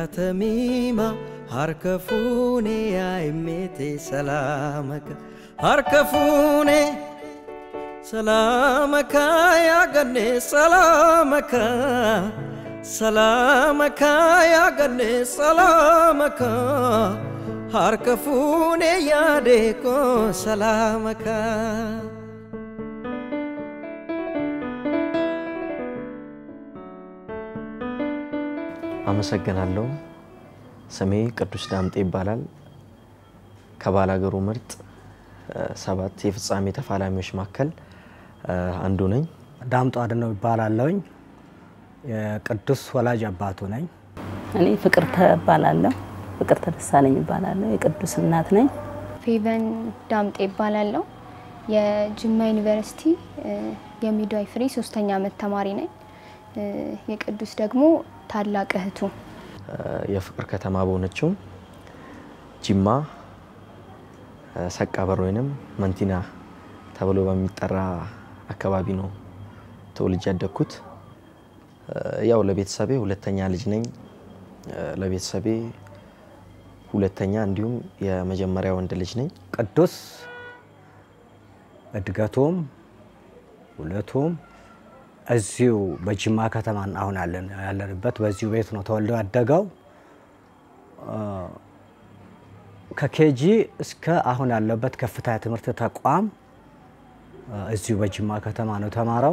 tamiima harka fuunee yaa'immeetee salaamaka harka fuunee salaamaka yaaganne salaamaka salaamaka yaaganne salaamaka harka fuunee yaadee koo salaamaka. አመሰግናለሁ። ስሜ ቅዱስ ዳምጤ ይባላል። ከባላገሩ ምርጥ ሰባት የፍጻሜ ተፋላሚዎች መካከል አንዱ ነኝ። ዳምጦ አድነው ይባላለሁኝ። የቅዱስ ወላጅ አባቱ ነኝ። እኔ ፍቅርተ እባላለሁ። ፍቅርተ ደሳለኝ እባላለሁ። የቅዱስ እናት ነኝ። ፌቨን ዳምጤ ይባላለሁ። የጅማ ዩኒቨርሲቲ የሚድዋይፈሪ ሶስተኛ ዓመት ተማሪ ነኝ። የቅዱስ ደግሞ ታላቅ እህቱ የፍቅር ከተማ በሆነችው ጅማ ሰቃበር ወይንም መንቲና ተብሎ በሚጠራ አካባቢ ነው ተወልጄ ያደግኩት። ያው ለቤተሰቤ ሁለተኛ ልጅ ነኝ። ለቤተሰቤ ሁለተኛ እንዲሁም የመጀመሪያ ወንድ ልጅ ነኝ። ቅዱስ እድገቱም ሁለቱም እዚሁ በጅማ ከተማ አሁን ያለንበት በዚሁ ቤት ነው ተወልዶ ያደገው። ከኬጂ እስከ አሁን ያለበት ከፍታ የትምህርት ተቋም እዚሁ በጅማ ከተማ ነው የተማረው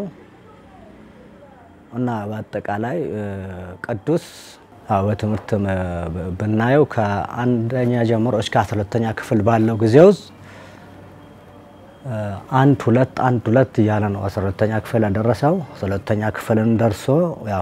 እና በአጠቃላይ ቅዱስ በትምህርት ብናየው ከአንደኛ ጀምሮ እስከ አስራ ሁለተኛ ክፍል ባለው ጊዜ ውስጥ አንድ ሁለት አንድ ሁለት እያለ ነው አስራ ሁለተኛ ክፍል ያደረሰው። አስራ ሁለተኛ ክፍልን ደርሶ ያው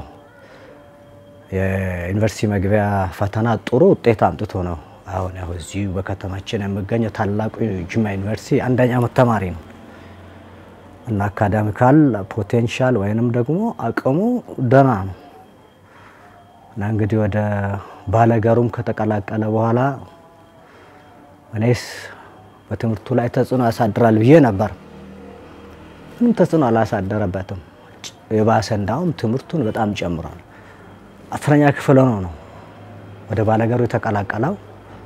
የዩኒቨርሲቲ መግቢያ ፈተና ጥሩ ውጤት አምጥቶ ነው አሁን ያው እዚሁ በከተማችን የሚገኘው ታላቁ ጅማ ዩኒቨርሲቲ አንደኛ ዓመት ተማሪ ነው እና አካዳሚካል ፖቴንሻል ወይንም ደግሞ አቅሙ ደህና ነው እና እንግዲህ ወደ ባለገሩም ከተቀላቀለ በኋላ እኔስ በትምህርቱ ላይ ተጽዕኖ ያሳድራል ብዬ ነበር። ምንም ተጽዕኖ አላሳደረበትም። የባሰ እንዳውም ትምህርቱን በጣም ጨምሯል። አስረኛ ክፍል ሆኖ ነው ወደ ባለገሩ የተቀላቀለው።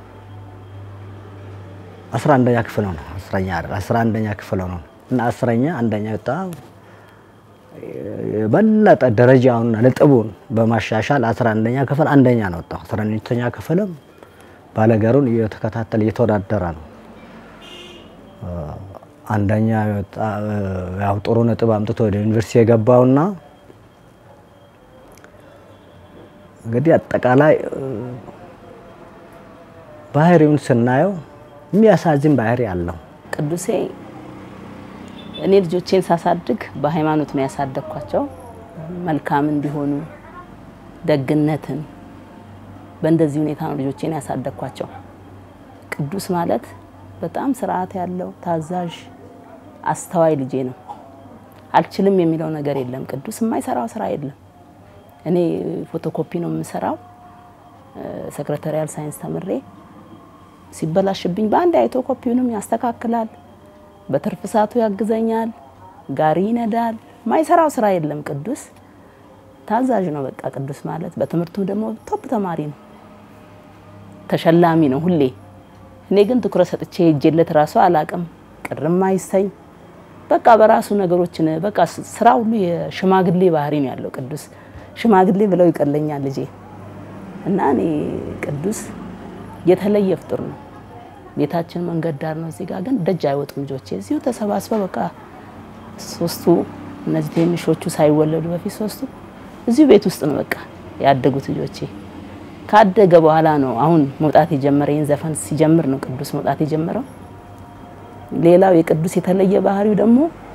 አስራ አንደኛ ክፍል ሆኖ አስረኛ አይደል አስራ አንደኛ ክፍል ሆኖ እና አስረኛ አንደኛ በጣም የበለጠ ደረጃውን ነጥቡን በማሻሻል አስራ አንደኛ ክፍል አንደኛ ነው ወጣው። አስራ ሁለተኛ ክፍልም ባለገሩን እየተከታተለ እየተወዳደረ ነው አንደኛ ያው ጥሩ ነጥብ አምጥቶ ወደ ዩኒቨርሲቲ የገባውና እንግዲህ አጠቃላይ ባህሪውን ስናየው የሚያሳዝን ባህሪ አለው። ቅዱሴ እኔ ልጆቼን ሳሳድግ በሃይማኖት ነው ያሳደግኳቸው። መልካም እንዲሆኑ ደግነትን፣ በእንደዚህ ሁኔታ ነው ልጆቼን ያሳደግኳቸው። ቅዱስ ማለት በጣም ስርዓት ያለው ታዛዥ፣ አስተዋይ ልጄ ነው። አልችልም የሚለው ነገር የለም። ቅዱስ የማይሰራው ስራ የለም። እኔ ፎቶኮፒ ነው የምሰራው። ሰክረታሪያል ሳይንስ ተምሬ ሲበላሽብኝ በአንድ አይቶ ኮፒውንም ያስተካክላል። በትርፍ ሰዓቱ ያግዘኛል። ጋሪ ይነዳል። የማይሰራው ስራ የለም። ቅዱስ ታዛዥ ነው። በቃ ቅዱስ ማለት በትምህርቱ ደግሞ ቶፕ ተማሪ ነው። ተሸላሚ ነው ሁሌ እኔ ግን ትኩረት ሰጥቼ ሄጄለት ራሱ አላቅም። ቅርም አይሰኝ በቃ በራሱ ነገሮችን በቃ ስራ ሁሉ የሽማግሌ ባህሪ ነው ያለው ቅዱስ። ሽማግሌ ብለው ይቀለኛል ልጄ እና እኔ ቅዱስ የተለየ ፍጡር ነው። ቤታችን መንገድ ዳር ነው። እዚህ ጋር ግን ደጅ አይወጡም ልጆቼ። እዚሁ ተሰባስበው በቃ ሶስቱ እነዚህ ትንሾቹ ሳይወለዱ በፊት ሶስቱ እዚሁ ቤት ውስጥ ነው በቃ ያደጉት ልጆቼ። ካደገ በኋላ ነው አሁን መውጣት የጀመረ። ይህን ዘፈን ሲጀምር ነው ቅዱስ መውጣት የጀመረው። ሌላው የቅዱስ የተለየ ባህሪው ደግሞ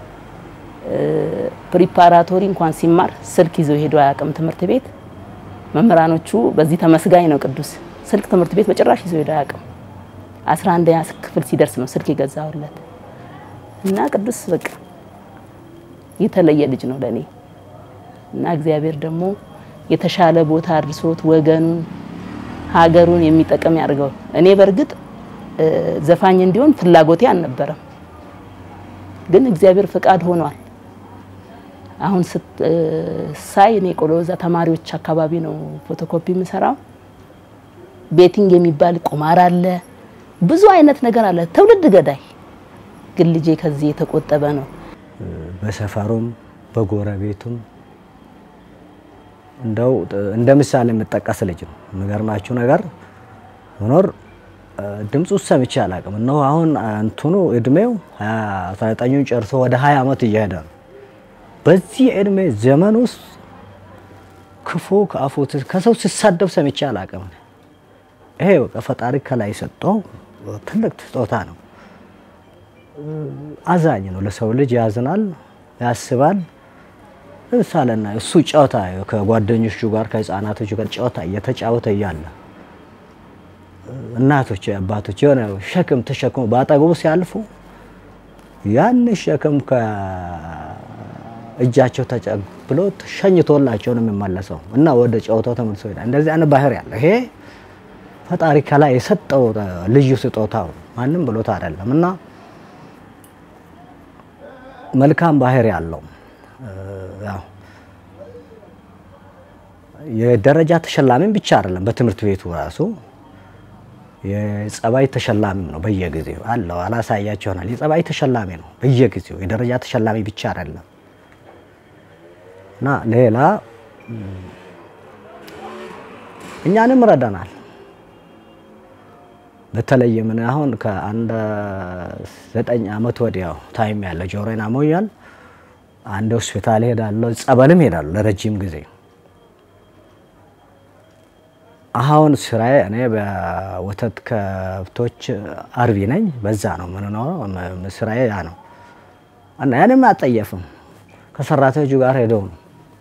ፕሪፓራቶሪ እንኳን ሲማር ስልክ ይዞ ሄዶ አያውቅም ትምህርት ቤት። መምህራኖቹ በዚህ ተመስጋኝ ነው ቅዱስ። ስልክ ትምህርት ቤት በጭራሽ ይዞ ሄዶ አያውቅም። አስራ አንደኛ ክፍል ሲደርስ ነው ስልክ የገዛሁለት እና ቅዱስ በቃ የተለየ ልጅ ነው ለኔ እና እግዚአብሔር ደግሞ የተሻለ ቦታ አድርሶት ወገኑን ሀገሩን የሚጠቅም ያድርገው። እኔ በእርግጥ ዘፋኝ እንዲሆን ፍላጎቴ አልነበረም፣ ግን እግዚአብሔር ፍቃድ ሆኗል። አሁን ሳይ እኔ ቆሎዛ ተማሪዎች አካባቢ ነው ፎቶኮፒ የምሰራው። ቤቲንግ የሚባል ቁማር አለ፣ ብዙ አይነት ነገር አለ። ትውልድ ገዳይ ግን ልጄ ከዚህ የተቆጠበ ነው። በሰፈሩም በጎረቤቱም እንደው እንደ ምሳሌ የምጠቀስ ልጅ ነው። የሚገርማችሁ ነገር መኖር ድምፁ ሰምቼ አላውቅም። እነሆ አሁን እንትኑ እድሜው 19ኙን ጨርሶ ወደ 20 ዓመት እየሄደ ነው። በዚህ እድሜ ዘመን ውስጥ ክፉ ከአፉ ከሰው ሲሳደብ ሰምቼ አላውቅም። ይሄ በቃ ፈጣሪ ከላይ የሰጠው ትልቅ ስጦታ ነው። አዛኝ ነው። ለሰው ልጅ ያዝናል፣ ያስባል። ለምሳሌና እሱ ጨዋታ ከጓደኞቹ ጋር ከህፃናቶቹ ጋር ጨዋታ እየተጫወተ እያለ እናቶች አባቶች የሆነ ሸክም ተሸክሞ በአጠገቡ ሲያልፉ ያን ሸክም ከእጃቸው ተቀብሎ ሸኝቶላቸው ነው የሚመለሰው እና ወደ ጨዋታው ተመልሶ ይሄዳል። እንደዚህ አይነት ባህሪ ያለ ይሄ ፈጣሪ ከላይ የሰጠው ልዩ ስጦታው ማንም ብሎት አይደለም እና መልካም ባህሪ ያለው ያው የደረጃ ተሸላሚም ብቻ አይደለም። በትምህርት ቤቱ ራሱ የጸባይ ተሸላሚም ነው። በየጊዜው አለው አላሳያቸው ይሆናል። የጸባይ ተሸላሚ ነው በየጊዜው የደረጃ ተሸላሚ ብቻ አይደለም እና ሌላ እኛንም ረዳናል። በተለይ ምን አሁን ከአንድ ዘጠኝ ዓመት ወዲያው ታይም ያለ ጆሮዬን አሞኛል። አንድ ሆስፒታል ሄዳለሁ፣ ጸበልም ሄዳለሁ ለረጅም ጊዜ። አሁን ስራዬ እኔ በወተት ከብቶች አርቢ ነኝ። በዛ ነው የምንኖረው። ስራዬ ያ ነው እና ያንም አጠየፍም ከሰራተኞቹ ጋር ሄደው ነው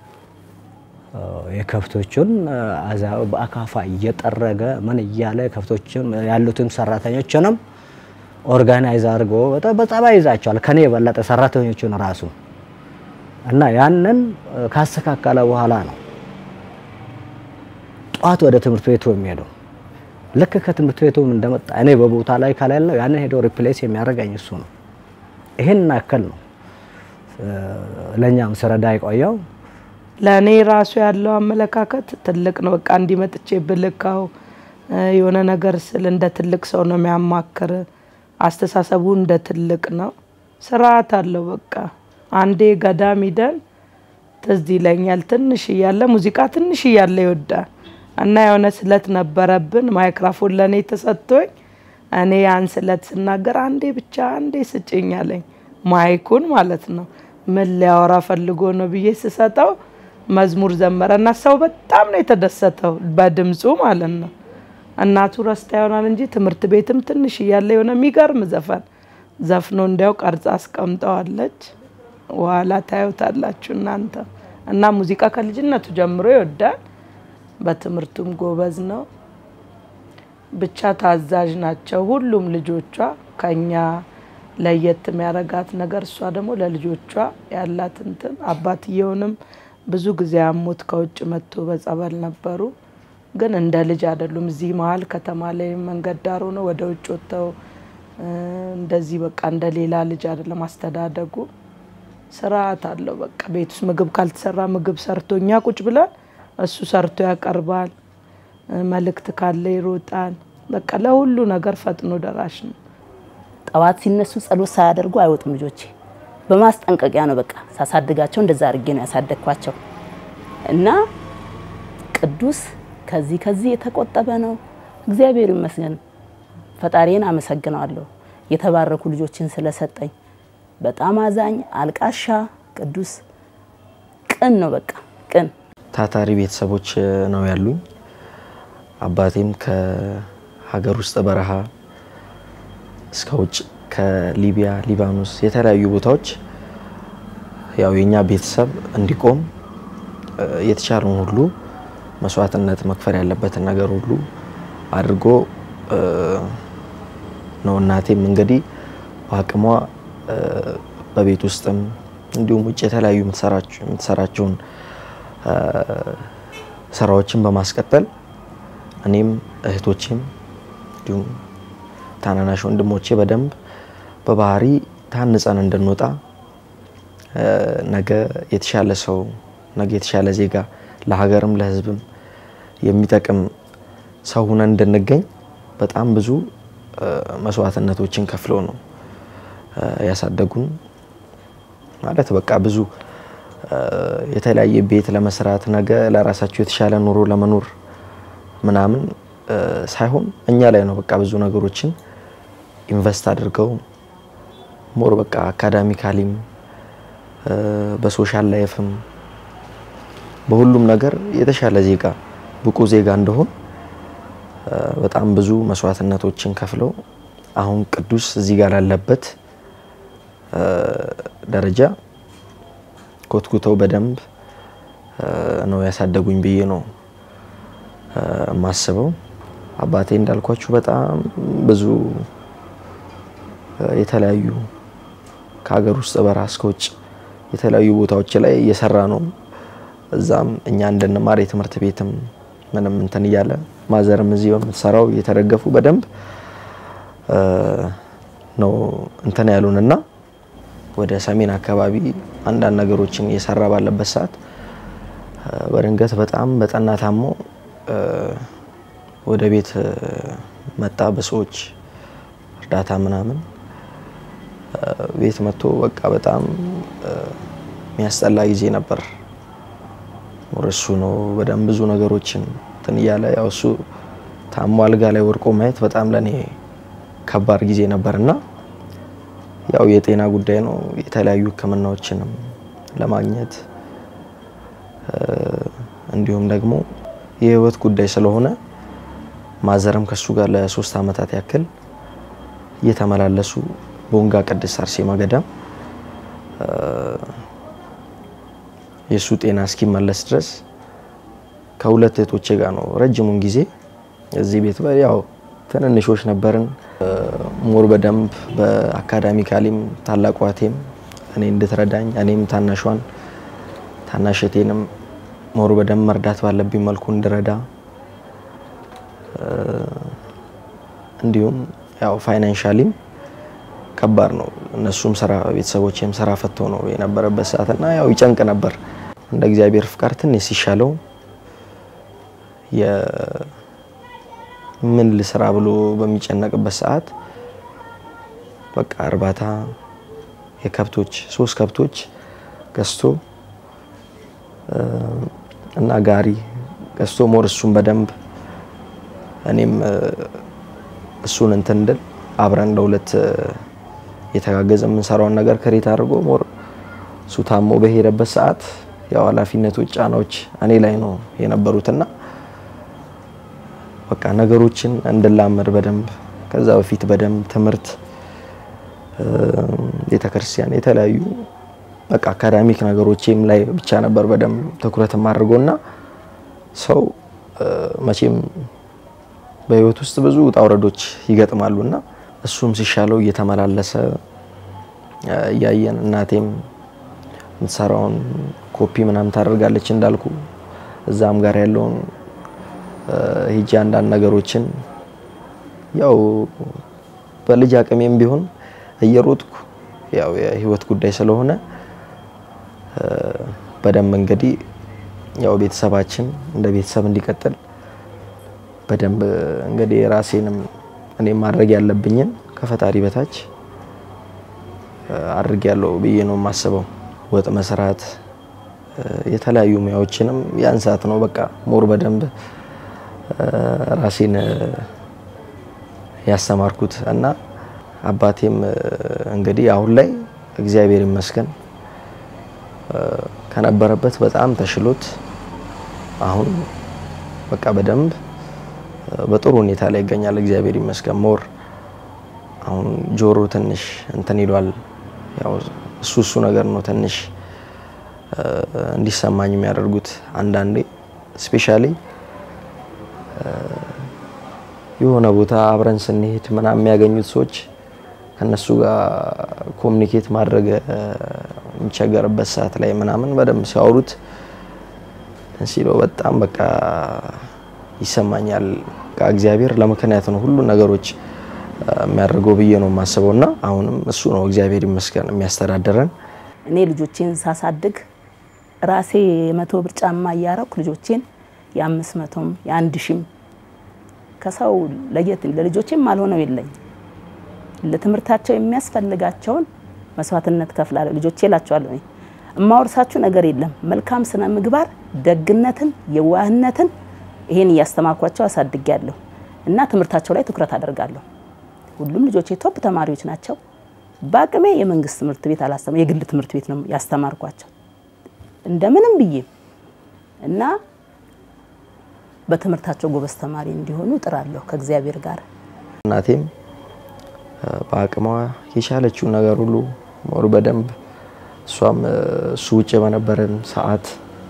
የከብቶቹን አዛው በአካፋ እየጠረገ ምን እያለ ከብቶችን ያሉትን ሰራተኞችንም ኦርጋናይዝ አድርጎ በጸባይ ይዛቸዋል። ከኔ የበለጠ ሰራተኞቹን ራሱ እና ያንን ካስተካከለ በኋላ ነው ጠዋት ወደ ትምህርት ቤቱ የሚሄደው። ልክ ከትምህርት ቤቱ እንደመጣ እኔ በቦታ ላይ ከሌለው ያንን ሄዶ ሪፕሌስ የሚያደርገኝ እሱ ነው። ይህን ያክል ነው ለእኛም ስረዳ የቆየው። ለእኔ ራሱ ያለው አመለካከት ትልቅ ነው። በቃ እንዲመጥቼ ብልካው የሆነ ነገር ስል እንደ ትልቅ ሰው ነው የሚያማክር። አስተሳሰቡ እንደ ትልቅ ነው። ስርዓት አለው። በቃ አንዴ ገዳም ሂደን ትዝ ይለኛል። ትንሽ እያለ ሙዚቃ ትንሽ እያለ ይወዳል እና የሆነ ስለት ነበረብን። ማይክራፎን ለእኔ ተሰጥቶኝ እኔ ያን ስለት ስናገር አንዴ ብቻ አንዴ ስጭኝ አለኝ። ማይኩን ማለት ነው። ምን ሊያወራ ፈልጎ ነው ብዬ ስሰጠው መዝሙር ዘመረ እና ሰው በጣም ነው የተደሰተው በድምፁ ማለት ነው። እናቱ ረስታ ይሆናል እንጂ ትምህርት ቤትም ትንሽ እያለ የሆነ የሚገርም ዘፈን ዘፍኖ እንዲያው ቀርጻ አስቀምጠዋለች። በኋላ ታዩታላችሁ እናንተ እና ሙዚቃ ከልጅነቱ ጀምሮ ይወዳል። በትምህርቱም ጎበዝ ነው። ብቻ ታዛዥ ናቸው ሁሉም ልጆቿ። ከኛ ለየት የሚያረጋት ነገር እሷ ደግሞ ለልጆቿ ያላት እንትን አባትየውንም ብዙ ጊዜ አሞት ከውጭ መጥቶ በጸበል ነበሩ። ግን እንደ ልጅ አይደሉም። እዚህ መሀል ከተማ ላይ መንገድ ዳር ሆነው ወደ ውጭ ወጥተው እንደዚህ በቃ እንደ ሌላ ልጅ አይደለም አስተዳደጉ። ስርዓት አለው። በቃ ቤት ውስጥ ምግብ ካልተሰራ ምግብ ሰርቶ እኛ ቁጭ ብለን እሱ ሰርቶ ያቀርባል። መልእክት ካለ ይሮጣል። በቃ ለሁሉ ነገር ፈጥኖ ደራሽ ነው። ጠዋት ሲነሱ ጸሎት ሳያደርጉ አይወጡም ልጆቼ። በማስጠንቀቂያ ነው በቃ ሳሳድጋቸው እንደዛ አድርጌ ነው ያሳደግኳቸው እና ቅዱስ ከዚህ ከዚህ የተቆጠበ ነው። እግዚአብሔር ይመስገን። ፈጣሪን አመሰግነዋለሁ የተባረኩ ልጆችን ስለሰጠኝ። በጣም አዛኝ፣ አልቃሻ፣ ቅዱስ ቅን ነው በቃ ቅን ታታሪ ቤተሰቦች ነው ያሉኝ። አባቴም ከሀገር ውስጥ በረሃ እስከ ውጭ ከሊቢያ፣ ሊባኖስ የተለያዩ ቦታዎች ያው የኛ ቤተሰብ እንዲቆም የተቻለውን ሁሉ መስዋዕትነት መክፈል ያለበትን ነገር ሁሉ አድርጎ ነው። እናቴም እንግዲህ በአቅሟ በቤት ውስጥም እንዲሁም ውጭ የተለያዩ የምትሰራቸውን ስራዎችን በማስቀጠል እኔም እህቶቼም እንዲሁም ታናናሽ ወንድሞቼ በደንብ በባህሪ ታንጸን እንድንወጣ ነገ የተሻለ ሰው ነገ የተሻለ ዜጋ ለሀገርም ለሕዝብም የሚጠቅም ሰው ሁነን እንድንገኝ በጣም ብዙ መስዋዕትነቶችን ከፍለው ነው ያሳደጉን። ማለት በቃ ብዙ የተለያየ ቤት ለመስራት ነገ ለራሳቸው የተሻለ ኑሮ ለመኖር ምናምን ሳይሆን እኛ ላይ ነው በቃ ብዙ ነገሮችን ኢንቨስት አድርገው ሞር በቃ አካዳሚካሊም በሶሻል ላይፍም በሁሉም ነገር የተሻለ ዜጋ ብቁ ዜጋ እንደሆን በጣም ብዙ መስዋዕትነቶችን ከፍለው አሁን ቅዱስ እዚህ ጋር ላለበት ደረጃ ኮትኩተው በደንብ ነው ያሳደጉኝ ብዬ ነው የማስበው። አባቴ እንዳልኳችሁ በጣም ብዙ የተለያዩ ከሀገር ውስጥ በረሃ እስከ ውጭ የተለያዩ ቦታዎች ላይ እየሰራ ነው። እዛም እኛ እንድንማር የትምህርት ቤትም ምንም እንትን እያለ ማዘርም እዚህ በምትሰራው እየተደገፉ በደንብ ነው እንትን ያሉን እና ወደ ሰሜን አካባቢ አንዳንድ ነገሮችን እየሰራ ባለበት ሰዓት በድንገት በጣም በጠና ታሞ ወደ ቤት መጣ። በሰዎች እርዳታ ምናምን ቤት መጥቶ በቃ በጣም የሚያስጠላ ጊዜ ነበር። እሱ ነው በደንብ ብዙ ነገሮችን እንትን እያለ ያው እሱ ታሞ አልጋ ላይ ወድቆ ማየት በጣም ለኔ ከባድ ጊዜ ነበር እና ያው የጤና ጉዳይ ነው። የተለያዩ ሕክምናዎችንም ለማግኘት እንዲሁም ደግሞ የህይወት ጉዳይ ስለሆነ ማዘርም ከሱ ጋር ለሶስት አመታት ያክል እየተመላለሱ ቦንጋ ቅድስት አርሴማ ገዳም የእሱ ጤና እስኪመለስ ድረስ ከሁለት እህቶቼ ጋር ነው ረጅሙን ጊዜ እዚህ ቤት ያው ትንንሾች ነበርን። ሞር በደንብ በአካዳሚካሊም ታላቋ እህቴም እኔ እንድትረዳኝ እኔም ታናሿን ታናሽ እህቴንም ሞር በደንብ መርዳት ባለብኝ መልኩ እንድረዳ እንዲሁም ያው ፋይናንሻሊም ከባድ ነው። እነሱም ስራ ቤተሰቦችም ስራ ፈተው ነው የነበረበት ሰዓት እና ያው ይጨንቅ ነበር። እንደ እግዚአብሔር ፍቃድ ትንሽ ሲሻለው ምን ልስራ ብሎ በሚጨነቅበት ሰዓት በቃ እርባታ የከብቶች ሶስት ከብቶች ገዝቶ እና ጋሪ ገዝቶ ሞር እሱን በደንብ እኔም እሱን እንትን እንድል አብረን ለሁለት የተጋገዘ የምንሰራውን ነገር ከሬት አድርጎ ሞር እሱ ታሞ በሄደበት ሰዓት ያው ኃላፊነቶች ጫናዎች እኔ ላይ ነው የነበሩትና በቃ ነገሮችን እንድላመድ በደንብ ከዛ በፊት በደንብ ትምህርት፣ ቤተክርስቲያን፣ የተለያዩ በቃ አካዳሚክ ነገሮችም ላይ ብቻ ነበር በደንብ ትኩረት አድርጎና ሰው መቼም በህይወት ውስጥ ብዙ ውጣ ውረዶች ይገጥማሉና እሱም ሲሻለው እየተመላለሰ እያየን እናቴም የምትሰራውን ኮፒ ምናምን ታደርጋለች እንዳልኩ እዛም ጋር ያለውን ሂጂ አንዳንድ ነገሮችን ያው በልጅ አቅሜም ቢሆን እየሮጥኩ ያው የህይወት ጉዳይ ስለሆነ በደንብ እንግዲህ ያው ቤተሰባችን እንደ ቤተሰብ እንዲቀጥል በደንብ እንግዲህ ራሴንም እኔ ማድረግ ያለብኝን ከፈጣሪ በታች አድርግ ያለው ብዬ ነው የማስበው። ወጥ መስራት የተለያዩ ሙያዎችንም ያን ሰዓት ነው በቃ ሞር በደንብ ራሴን ያስተማርኩት እና አባቴም እንግዲህ አሁን ላይ እግዚአብሔር ይመስገን ከነበረበት በጣም ተሽሎት አሁን በቃ በደንብ በጥሩ ሁኔታ ላይ ይገኛል። እግዚአብሔር ይመስገን። ሞር አሁን ጆሮ ትንሽ እንትን ይሏል። ያው እሱ እሱ ነገር ነው ትንሽ እንዲሰማኝ የሚያደርጉት አንዳንዴ ስፔሻሊ የሆነ ቦታ አብረን ስንሄድ ምናምን የሚያገኙት ሰዎች ከነሱ ጋር ኮሚኒኬት ማድረግ የሚቸገርበት ሰዓት ላይ ምናምን በደንብ ሲያወሩት ሲለው በጣም በቃ ይሰማኛል። እግዚአብሔር ለምክንያት ነው ሁሉ ነገሮች የሚያደርገው ብዬ ነው የማስበው እና አሁንም እሱ ነው እግዚአብሔር ይመስገን የሚያስተዳድረን። እኔ ልጆቼን ሳሳድግ ራሴ የመቶ ብር ጫማ እያረኩ ልጆቼን የአምስት መቶም የአንድ ሺም ከሰው ለየት ለልጆቼም አልሆነው የለኝ ለትምህርታቸው የሚያስፈልጋቸውን መስዋዕትነት ከፍላለሁ። ልጆቼ እላቸዋለሁ እኔ እማወርሳችሁ ነገር የለም መልካም ስነ ምግባር፣ ደግነትን፣ የዋህነትን ይሄን እያስተማርኳቸው አሳድጊያለሁ እና ትምህርታቸው ላይ ትኩረት አደርጋለሁ። ሁሉም ልጆቼ ቶፕ ተማሪዎች ናቸው። በአቅሜ የመንግስት ትምህርት ቤት አላስተማ የግል ትምህርት ቤት ነው ያስተማርኳቸው እንደምንም ብዬ እና በትምህርታቸው ጎበዝ ተማሪ እንዲሆኑ እጥራለሁ ከእግዚአብሔር ጋር። እናቴም በአቅሟ የቻለችውን ነገር ሁሉ ሞር በደንብ እሷም እሱ ውጭ በነበረን ሰዓት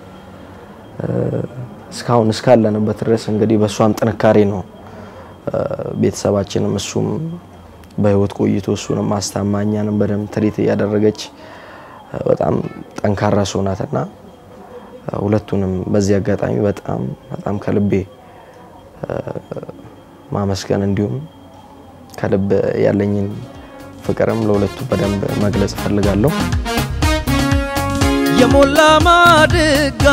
እስካሁን እስካለንበት ድረስ እንግዲህ በእሷም ጥንካሬ ነው ቤተሰባችንም እሱም በህይወት ቆይቶ እሱንም ማስታማኛንም በደንብ ትሪት እያደረገች በጣም ጠንካራ ሰው ናትና ሁለቱንም በዚህ አጋጣሚ በጣም በጣም ከልቤ ማመስገን እንዲሁም ከልብ ያለኝን ፍቅርም ለሁለቱ በደንብ መግለጽ እፈልጋለሁ። የሞላ ማድጋ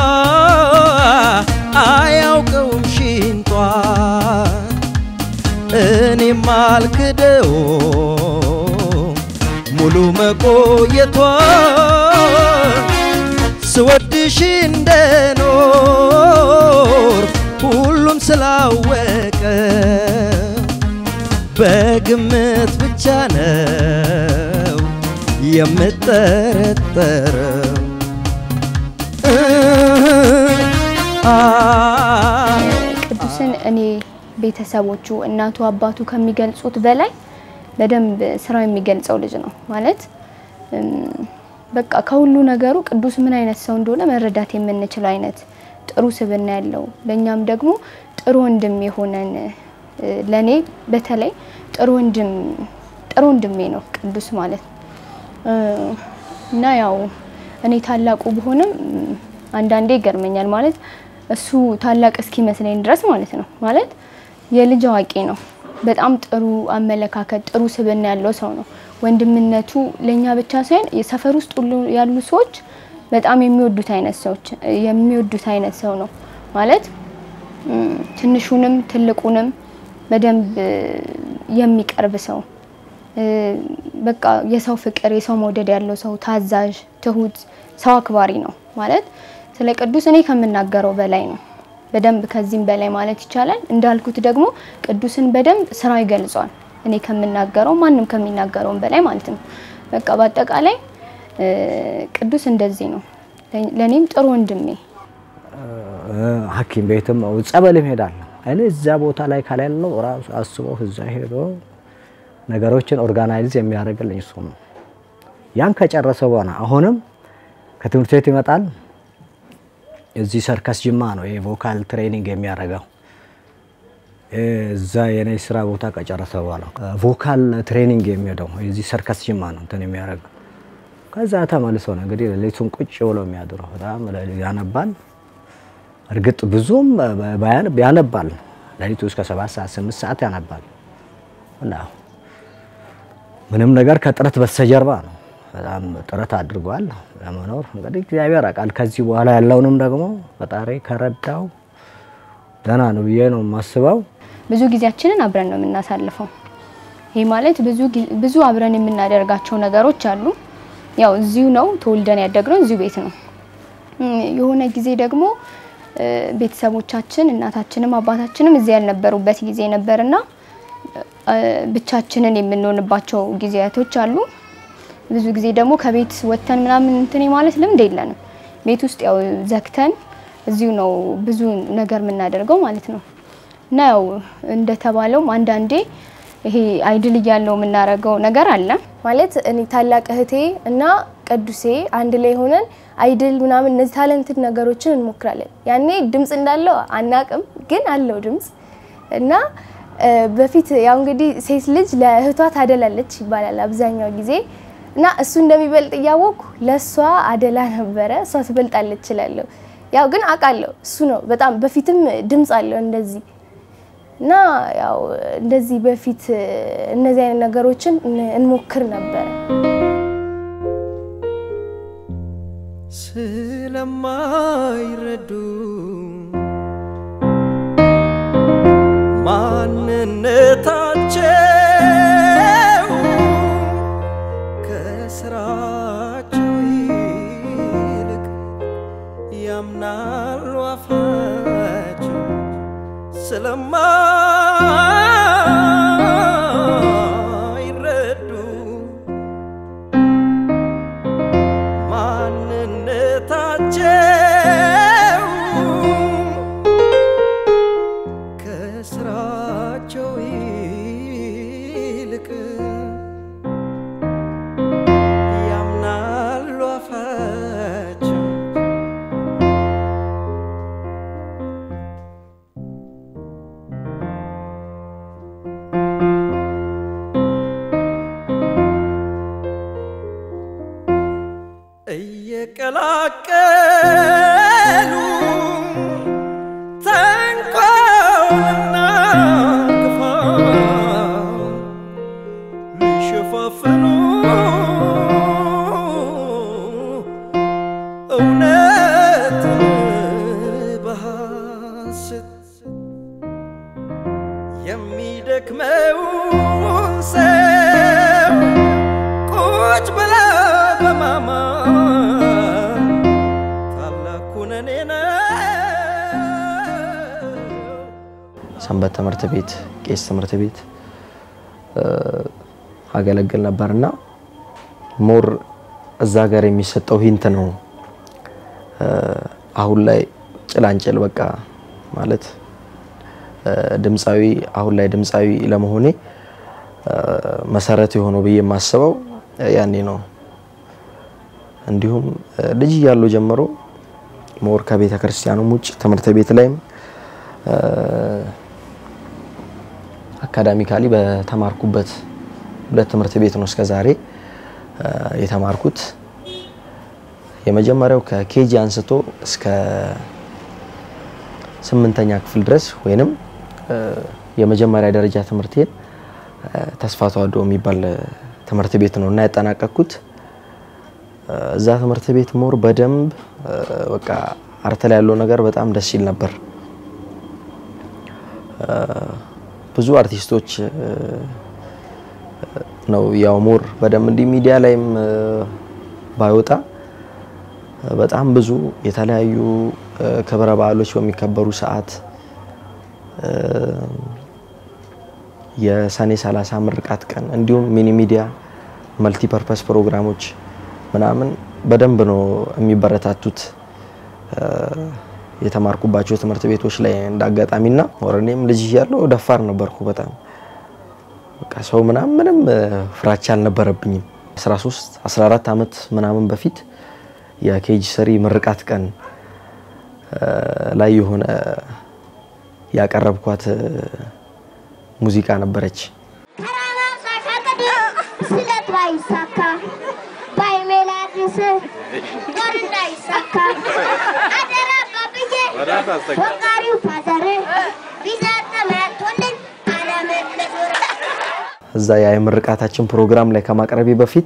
አያውቀውም ሽንቷን እኔም አልክደው ሙሉ መቆየቷን ስወድሽ እንደኖር ሁሉም ስላወቀ በግምት ብቻ ነው የምጠረጠረው። ቅዱስን እኔ ቤተሰቦቹ እናቱ አባቱ ከሚገልጹት በላይ በደንብ ስራው የሚገልጸው ልጅ ነው ማለት በቃ ከሁሉ ነገሩ ቅዱስ ምን አይነት ሰው እንደሆነ መረዳት የምንችለው አይነት ጥሩ ስብዕና ያለው ለእኛም ደግሞ ጥሩ ወንድም የሆነን ለእኔ በተለይ ጥሩ ወንድም ጥሩ ወንድሜ ነው ቅዱስ ማለት እና ያው እኔ ታላቁ ብሆንም አንዳንዴ ይገርመኛል ማለት እሱ ታላቅ እስኪመስለኝ ድረስ ማለት ነው ማለት የልጅ አዋቂ ነው። በጣም ጥሩ አመለካከት፣ ጥሩ ስብዕና ያለው ሰው ነው። ወንድምነቱ ለእኛ ብቻ ሳይሆን የሰፈር ውስጥ ሁሉ ያሉ ሰዎች በጣም የሚወዱት አይነት ሰዎች የሚወዱት አይነት ሰው ነው ማለት ትንሹንም ትልቁንም በደንብ የሚቀርብ ሰው በቃ የሰው ፍቅር የሰው መውደድ ያለው ሰው ታዛዥ፣ ትሁት፣ ሰው አክባሪ ነው ማለት ስለ ቅዱስ እኔ ከምናገረው በላይ ነው። በደንብ ከዚህም በላይ ማለት ይቻላል። እንዳልኩት ደግሞ ቅዱስን በደንብ ስራው ይገልጿል። እኔ ከምናገረው ማንም ከሚናገረውም በላይ ማለት ነው። በቃ በአጠቃላይ ቅዱስ እንደዚህ ነው። ለእኔም ጥሩ ወንድሜ ሐኪም ቤትም ጸበልም ሄዳለሁ እኔ እዛ ቦታ ላይ ከሌለው ራሱ አስበው እዛ ሄዶ ነገሮችን ኦርጋናይዝ የሚያደርግልኝ እሱ ነው። ያን ከጨረሰ በኋላ አሁንም ከትምህርት ቤት ይመጣል። እዚህ ሰርከስ ጅማ ነው የቮካል ትሬኒንግ የሚያደርገው። እዛ የኔ ስራ ቦታ ከጨረሰ በኋላ ቮካል ትሬኒንግ የሚሄደው የዚህ ሰርከስ ጅማ ነው እንትን የሚያደርገው። ከዛ ተመልሶ ነው እንግዲህ ሌሊቱን ቁጭ ብሎ የሚያድረው። በጣም ያነባል። እርግጥ ብዙም ያነባል። ሌሊቱ እስከ ሰባት ሰዓት ስምንት ሰዓት ያነባል እና ምንም ነገር ከጥረት በስተጀርባ ነው። በጣም ጥረት አድርጓል ለመኖር እንግዲህ እግዚአብሔር ያውቃል። ከዚህ በኋላ ያለውንም ደግሞ ፈጣሪ ከረዳው ደህና ነው ብዬ ነው የማስበው። ብዙ ጊዜያችንን አብረን ነው የምናሳልፈው። ይህ ማለት ብዙ ብዙ አብረን የምናደርጋቸው ነገሮች አሉ። ያው እዚሁ ነው ተወልደን ያደግነው እዚሁ ቤት ነው። የሆነ ጊዜ ደግሞ ቤተሰቦቻችን እናታችንም አባታችንም እዚህ ያልነበሩበት ጊዜ ነበርና ብቻችንን የምንሆንባቸው ጊዜያቶች አሉ። ብዙ ጊዜ ደግሞ ከቤት ወጥተን ምናምን እንትን ማለት ልምድ የለንም። ቤት ውስጥ ያው ዘግተን እዚሁ ነው ብዙ ነገር የምናደርገው ማለት ነው። እና ያው እንደተባለውም አንዳንዴ ይሄ አይድል እያለው የምናደርገው ነገር አለ ማለት እኔ ታላቅ እህቴ እና ቅዱሴ አንድ ላይ ሆነን አይድል ምናምን እነዚህ ታለንትድ ነገሮችን እንሞክራለን። ያኔ ድምፅ እንዳለው አናቅም፣ ግን አለው ድምፅ እና በፊት ያው እንግዲህ ሴት ልጅ ለእህቷ ታደላለች ይባላል አብዛኛው ጊዜ እና እሱ እንደሚበልጥ እያወቅኩ ለእሷ አደላ ነበረ። እሷ ትበልጣለች እችላለሁ። ያው ግን አውቃለሁ እሱ ነው በጣም በፊትም ድምፅ አለው እንደዚህ እና ያው እንደዚህ በፊት እነዚህ አይነት ነገሮችን እንሞክር ነበረ። ስለማይረዱ ማንነታቸው ከስራቸው ይልቅ ያምናሉ አፋቸው ስለማይረዱ ማንነታቸው ከስራቸው ይልቅ ያምናሉ አፋቸው እየቀላቀሉ ተንኮልና ክፋት ሊሸፋፍኑ እውነትን በሐሰት የሚደክመውን ሰው ቁጭ ብላ በማማር ታላኩን እኔ ነው ሰንበት ትምህርት ቤት፣ ቄስ ትምህርት ቤት እ፣ አገለግል ነበርና ሞር እዛ ጋር የሚሰጠው ሂንት ነው እ፣ አሁን ላይ ጭላንጭል በቃ ማለት እ፣ ድምፃዊ አሁን ላይ ድምፃዊ ለመሆኔ እ፣ መሰረት የሆነው ብዬ የማስበው ያኔ ነው። እንዲሁም እ፣ ልጅ እያለሁ ጀምሮ ሞር ከቤተ ክርስቲያኑም ውጭ ትምህርት ቤት ላይም እ፣ አካዳሚካሊ በተማርኩበት ሁለት ትምህርት ቤት ነው እስከ ዛሬ እ፣ የተማርኩት። የመጀመሪያው ከኬጂ አንስቶ እስከ ስምንተኛ ክፍል ድረስ ወይንም እ፣ የመጀመሪያ ደረጃ ትምህርቴን እ፣ ተስፋ ተዋሕዶ የሚባል እ፣ ትምህርት ቤት ነው እና ያጠናቀቅኩት። እ፣ እዛ ትምህርት ቤት ሞር በደንብ እ፣ በቃ አርት ላይ ያለው ነገር በጣም ደስ ይል ነበር። እ፣ ብዙ አርቲስቶች እ፣ ነው ያው ሞር በደንብ እንዲህ ሚዲያ ላይም እ፣ ባይወጣ እ፣ በጣም ብዙ የተለያዩ እ፣ ክብረ በዓሎች በሚከበሩ ሰዓት እ፣ የሰኔ 30 ምርቃት ቀን እንዲሁም ሚኒ ሚዲያ መልቲ ፐርፐስ ፕሮግራሞች ምናምን በደንብ ነው የሚበረታቱት እ፣ የተማርኩባቸው ትምህርት ቤቶች ላይ እንዳጋጣሚና ወረኔም ልጅ እያለሁ ደፋር ነበርኩ በጣም በቃ ሰው ምናምን ምንም እ፣ ፍራቻ አልነበረብኝም። 13 14 ዓመት ምናምን በፊት የኬጂ ስሪ ምርቃት ቀን እ፣ ላይ የሆነ ያቀረብኳት እ፣ ሙዚቃ ነበረች። ተራራው ሳይፈቅድ ስለት ባይሳካ ባይሜላድስ ጦር እንዳይሳካ አደራ ባብዬ ወቃሪው ፋዘር ቢሰጥ መቶልን ዓለምን ልዙር እዛ ያ የምርቃታችን ፕሮግራም ላይ ከማቅረቤ በፊት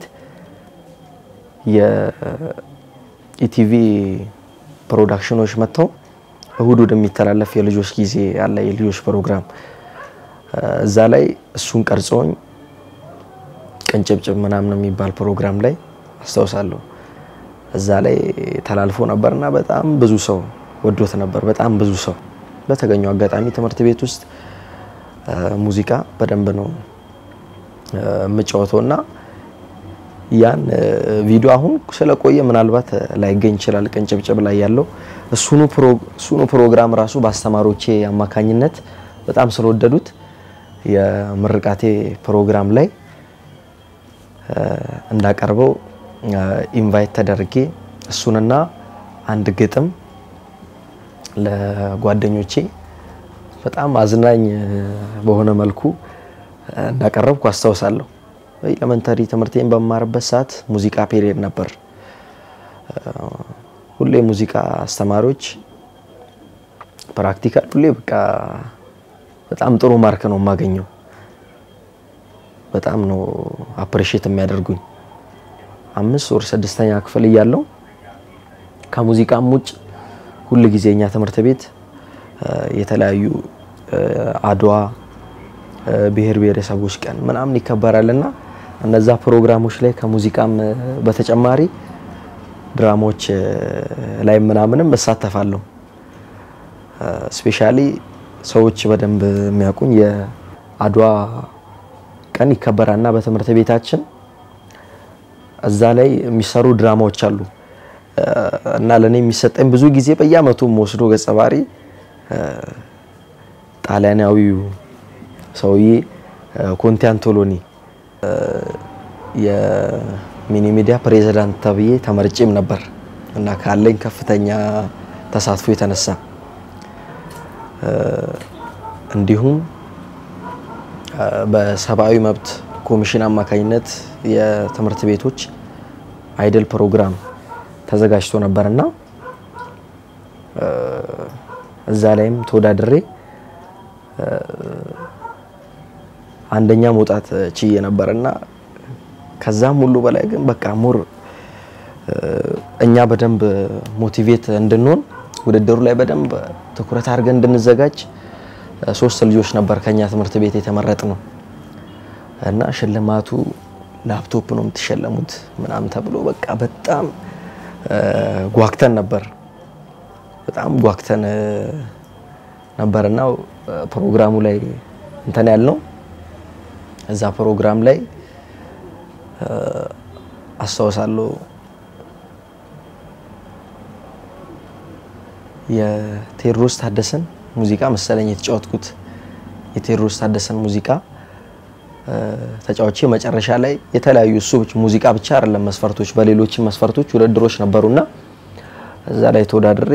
የኢቲቪ ፕሮዳክሽኖች መጥተው እሁድ እሁድ የሚተላለፍ የልጆች ጊዜ ያለ የልጆች ፕሮግራም እዛ ላይ እሱን ቀርጸውኝ ቅንጭብጭብ ምናምን የሚባል ፕሮግራም ላይ አስታውሳለሁ። እዛ ላይ ተላልፎ ነበርና በጣም ብዙ ሰው ወዶት ነበር። በጣም ብዙ ሰው በተገኘው አጋጣሚ ትምህርት ቤት ውስጥ እ፣ ሙዚቃ በደንብ ነው እ፣ የምጫወተው እና ያን እ፣ ቪዲዮ አሁን ስለቆየ ምናልባት ላይገኝ ይችላል። ቅንጭብጭብ ላይ ያለው እሱኑ ፕሮ- እሱኑ ፕሮግራም ራሱ በአስተማሪዎቼ አማካኝነት በጣም ስለወደዱት የምርቃቴ ፕሮግራም ላይ እ፣ እንዳቀርበው እ፣ ኢንቫይት ተደርጌ እሱንና አንድ ግጥም ለጓደኞቼ በጣም አዝናኝ እ፣ በሆነ መልኩ እ፣ እንዳቀረብኩ አስታውሳለሁ። ኤሌመንተሪ ትምህርቴን በመማርበት ሰዓት ሙዚቃ ፔሪየድ ነበር። እ፣ ሁሌ ሙዚቃ አስተማሪዎች ፕራክቲካል ሁሌ በቃ በጣም ጥሩ ማርክ ነው የማገኘው። በጣም ነው አፕሪሼት የሚያደርጉኝ። አምስት ወር ስድስተኛ ክፍል እያለው ከሙዚቃም ውጭ ሁል ጊዜ እኛ ትምህርት ቤት እ፣ የተለያዩ እ፣ አድዋ ብሔር ብሔረሰቦች ቀን ምናምን ይከበራል እና እነዛ ፕሮግራሞች ላይ ከሙዚቃም በተጨማሪ ድራማዎች ላይ ምናምንም እሳተፋለሁ። ስፔሻሊ ሰዎች በደንብ የሚያውቁኝ የአድዋ ቀን ይከበራልና በትምህርት ቤታችን እዛ ላይ የሚሰሩ ድራማዎች አሉ እና ለእኔ የሚሰጠኝ ብዙ ጊዜ በየአመቱ ወስዶ ገጸ ባህሪ ጣሊያናዊው ሰውዬ ኮንቴ አንቶሎኒ የሚኒ ሚዲያ ፕሬዚዳንት ተብዬ ተመርጬም ነበር እና ካለኝ ከፍተኛ ተሳትፎ የተነሳ እንዲሁም በሰብአዊ መብት ኮሚሽን አማካኝነት የትምህርት ቤቶች አይደል ፕሮግራም ተዘጋጅቶ ነበርና እዛ ላይም ተወዳድሬ አንደኛ መውጣት ችዬ ነበርና ከዛም ሁሉ በላይ ግን በቃ ሙር እኛ በደንብ ሞቲቬት እንድንሆን ውድድሩ ላይ በደንብ ትኩረት አድርገን እንድንዘጋጅ ሶስት ልጆች ነበር ከኛ ትምህርት ቤት የተመረጥ ነው እና ሽልማቱ ላፕቶፕ ነው የምትሸለሙት ምናምን ተብሎ በቃ በጣም ጓግተን ነበር። በጣም ጓግተን ነበርና ፕሮግራሙ ላይ እንትን ያልነው እዛ ፕሮግራም ላይ አስታውሳለሁ የቴዎድሮስ ታደሰን ሙዚቃ መሰለኝ የተጫወትኩት የቴዎድሮስ ታደሰን ሙዚቃ ተጫዋቼ መጨረሻ ላይ የተለያዩ እሱ ሙዚቃ ብቻ አይደለም መስፈርቶች፣ በሌሎችም መስፈርቶች ውድድሮች ነበሩና እዛ ላይ ተወዳድሬ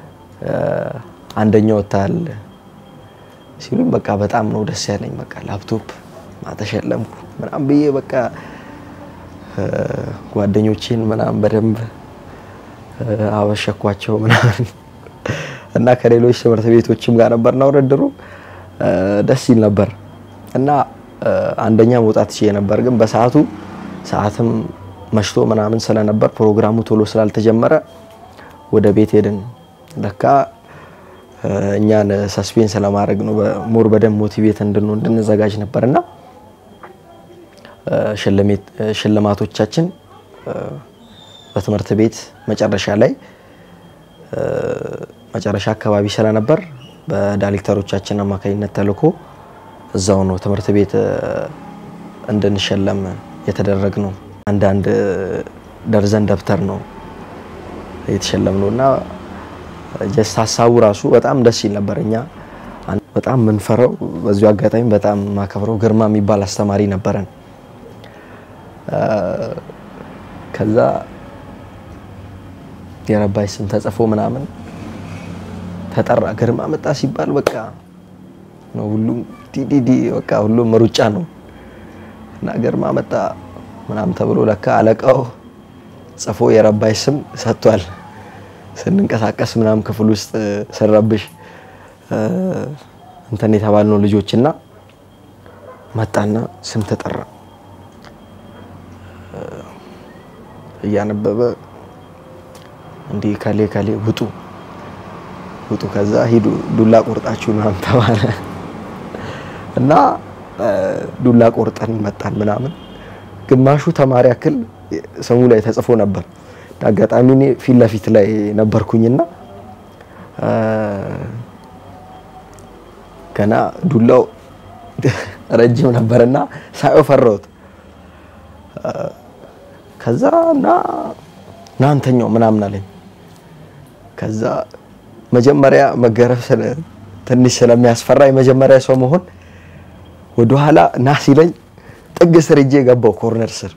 አንደኛ ወጥተሃል ሲሉኝ በቃ በጣም ነው ደስ ያለኝ። በቃ ላፕቶፕ ማተሸለምኩ ምናምን ብዬ በቃ ጓደኞቼን ምናምን በደንብ አበሸኳቸው ምናምን እና ከሌሎች ትምህርት ቤቶችም ጋር ነበርና ውድድሩ ደስ ይል ነበር እና አንደኛ መውጣት ችዬ ነበር። ግን በሰዓቱ ሰዓትም መሽቶ ምናምን ስለነበር ፕሮግራሙ ቶሎ ስላልተጀመረ ወደ ቤት ሄድን። ለካ እኛን ሰስፔንስ ለማድረግ ነው ሞር በደንብ ሞቲቬት እንድንሆን እንድንዘጋጅ ነበርና ሽልማቶቻችን በትምህርት ቤት መጨረሻ ላይ መጨረሻ አካባቢ ስለነበር በዳይሬክተሮቻችን አማካኝነት ተልኮ እዛው ነው ትምህርት ቤት እንድንሸለም የተደረግ ነው። አንዳንድ ደርዘን ደብተር ነው የተሸለምነው እና ጀስት ሀሳቡ ራሱ በጣም ደስ ይል ነበር። እኛ በጣም የምንፈራው በዚሁ አጋጣሚ በጣም ማከብረው ግርማ የሚባል አስተማሪ ነበረን። ከዛ የረባይ ስም ተጽፎ ምናምን ተጠራ። ግርማ መጣ ሲባል በቃ ነው ሁሉም ዲዲዲ በቃ ሁሉም ሩጫ ነው እና ግርማ መጣ ምናምን ተብሎ ለካ አለቃው ጽፎ የረባይ ስም ሰጥቷል። ስንንቀሳቀስ ምናምን ክፍል ውስጥ ስንረብሽ እንትን የተባልነው ልጆችና መጣና ስም ተጠራ እያነበበ እንዲህ ከሌ ከሌ ውጡ ውጡ፣ ከዛ ሂዱ ዱላ ቆርጣችሁ ምናምን ተባለ እና ዱላ ቆርጠን መጣን ምናምን። ግማሹ ተማሪ ያክል ስሙ ላይ ተጽፎ ነበር። አጋጣሚ እኔ ፊት ለፊት ላይ ነበርኩኝና ገና ዱላው ረጅም ነበርና ሳየው ፈራሁት። ከዛ ና ናንተኛው ምናምን አለኝ። ከዛ መጀመሪያ መገረፍ ትንሽ ስለሚያስፈራ የመጀመሪያ ሰው መሆን ወደኋላ ና ሲለኝ ጥግ ስር እጄ ገባው ኮርነር ስር።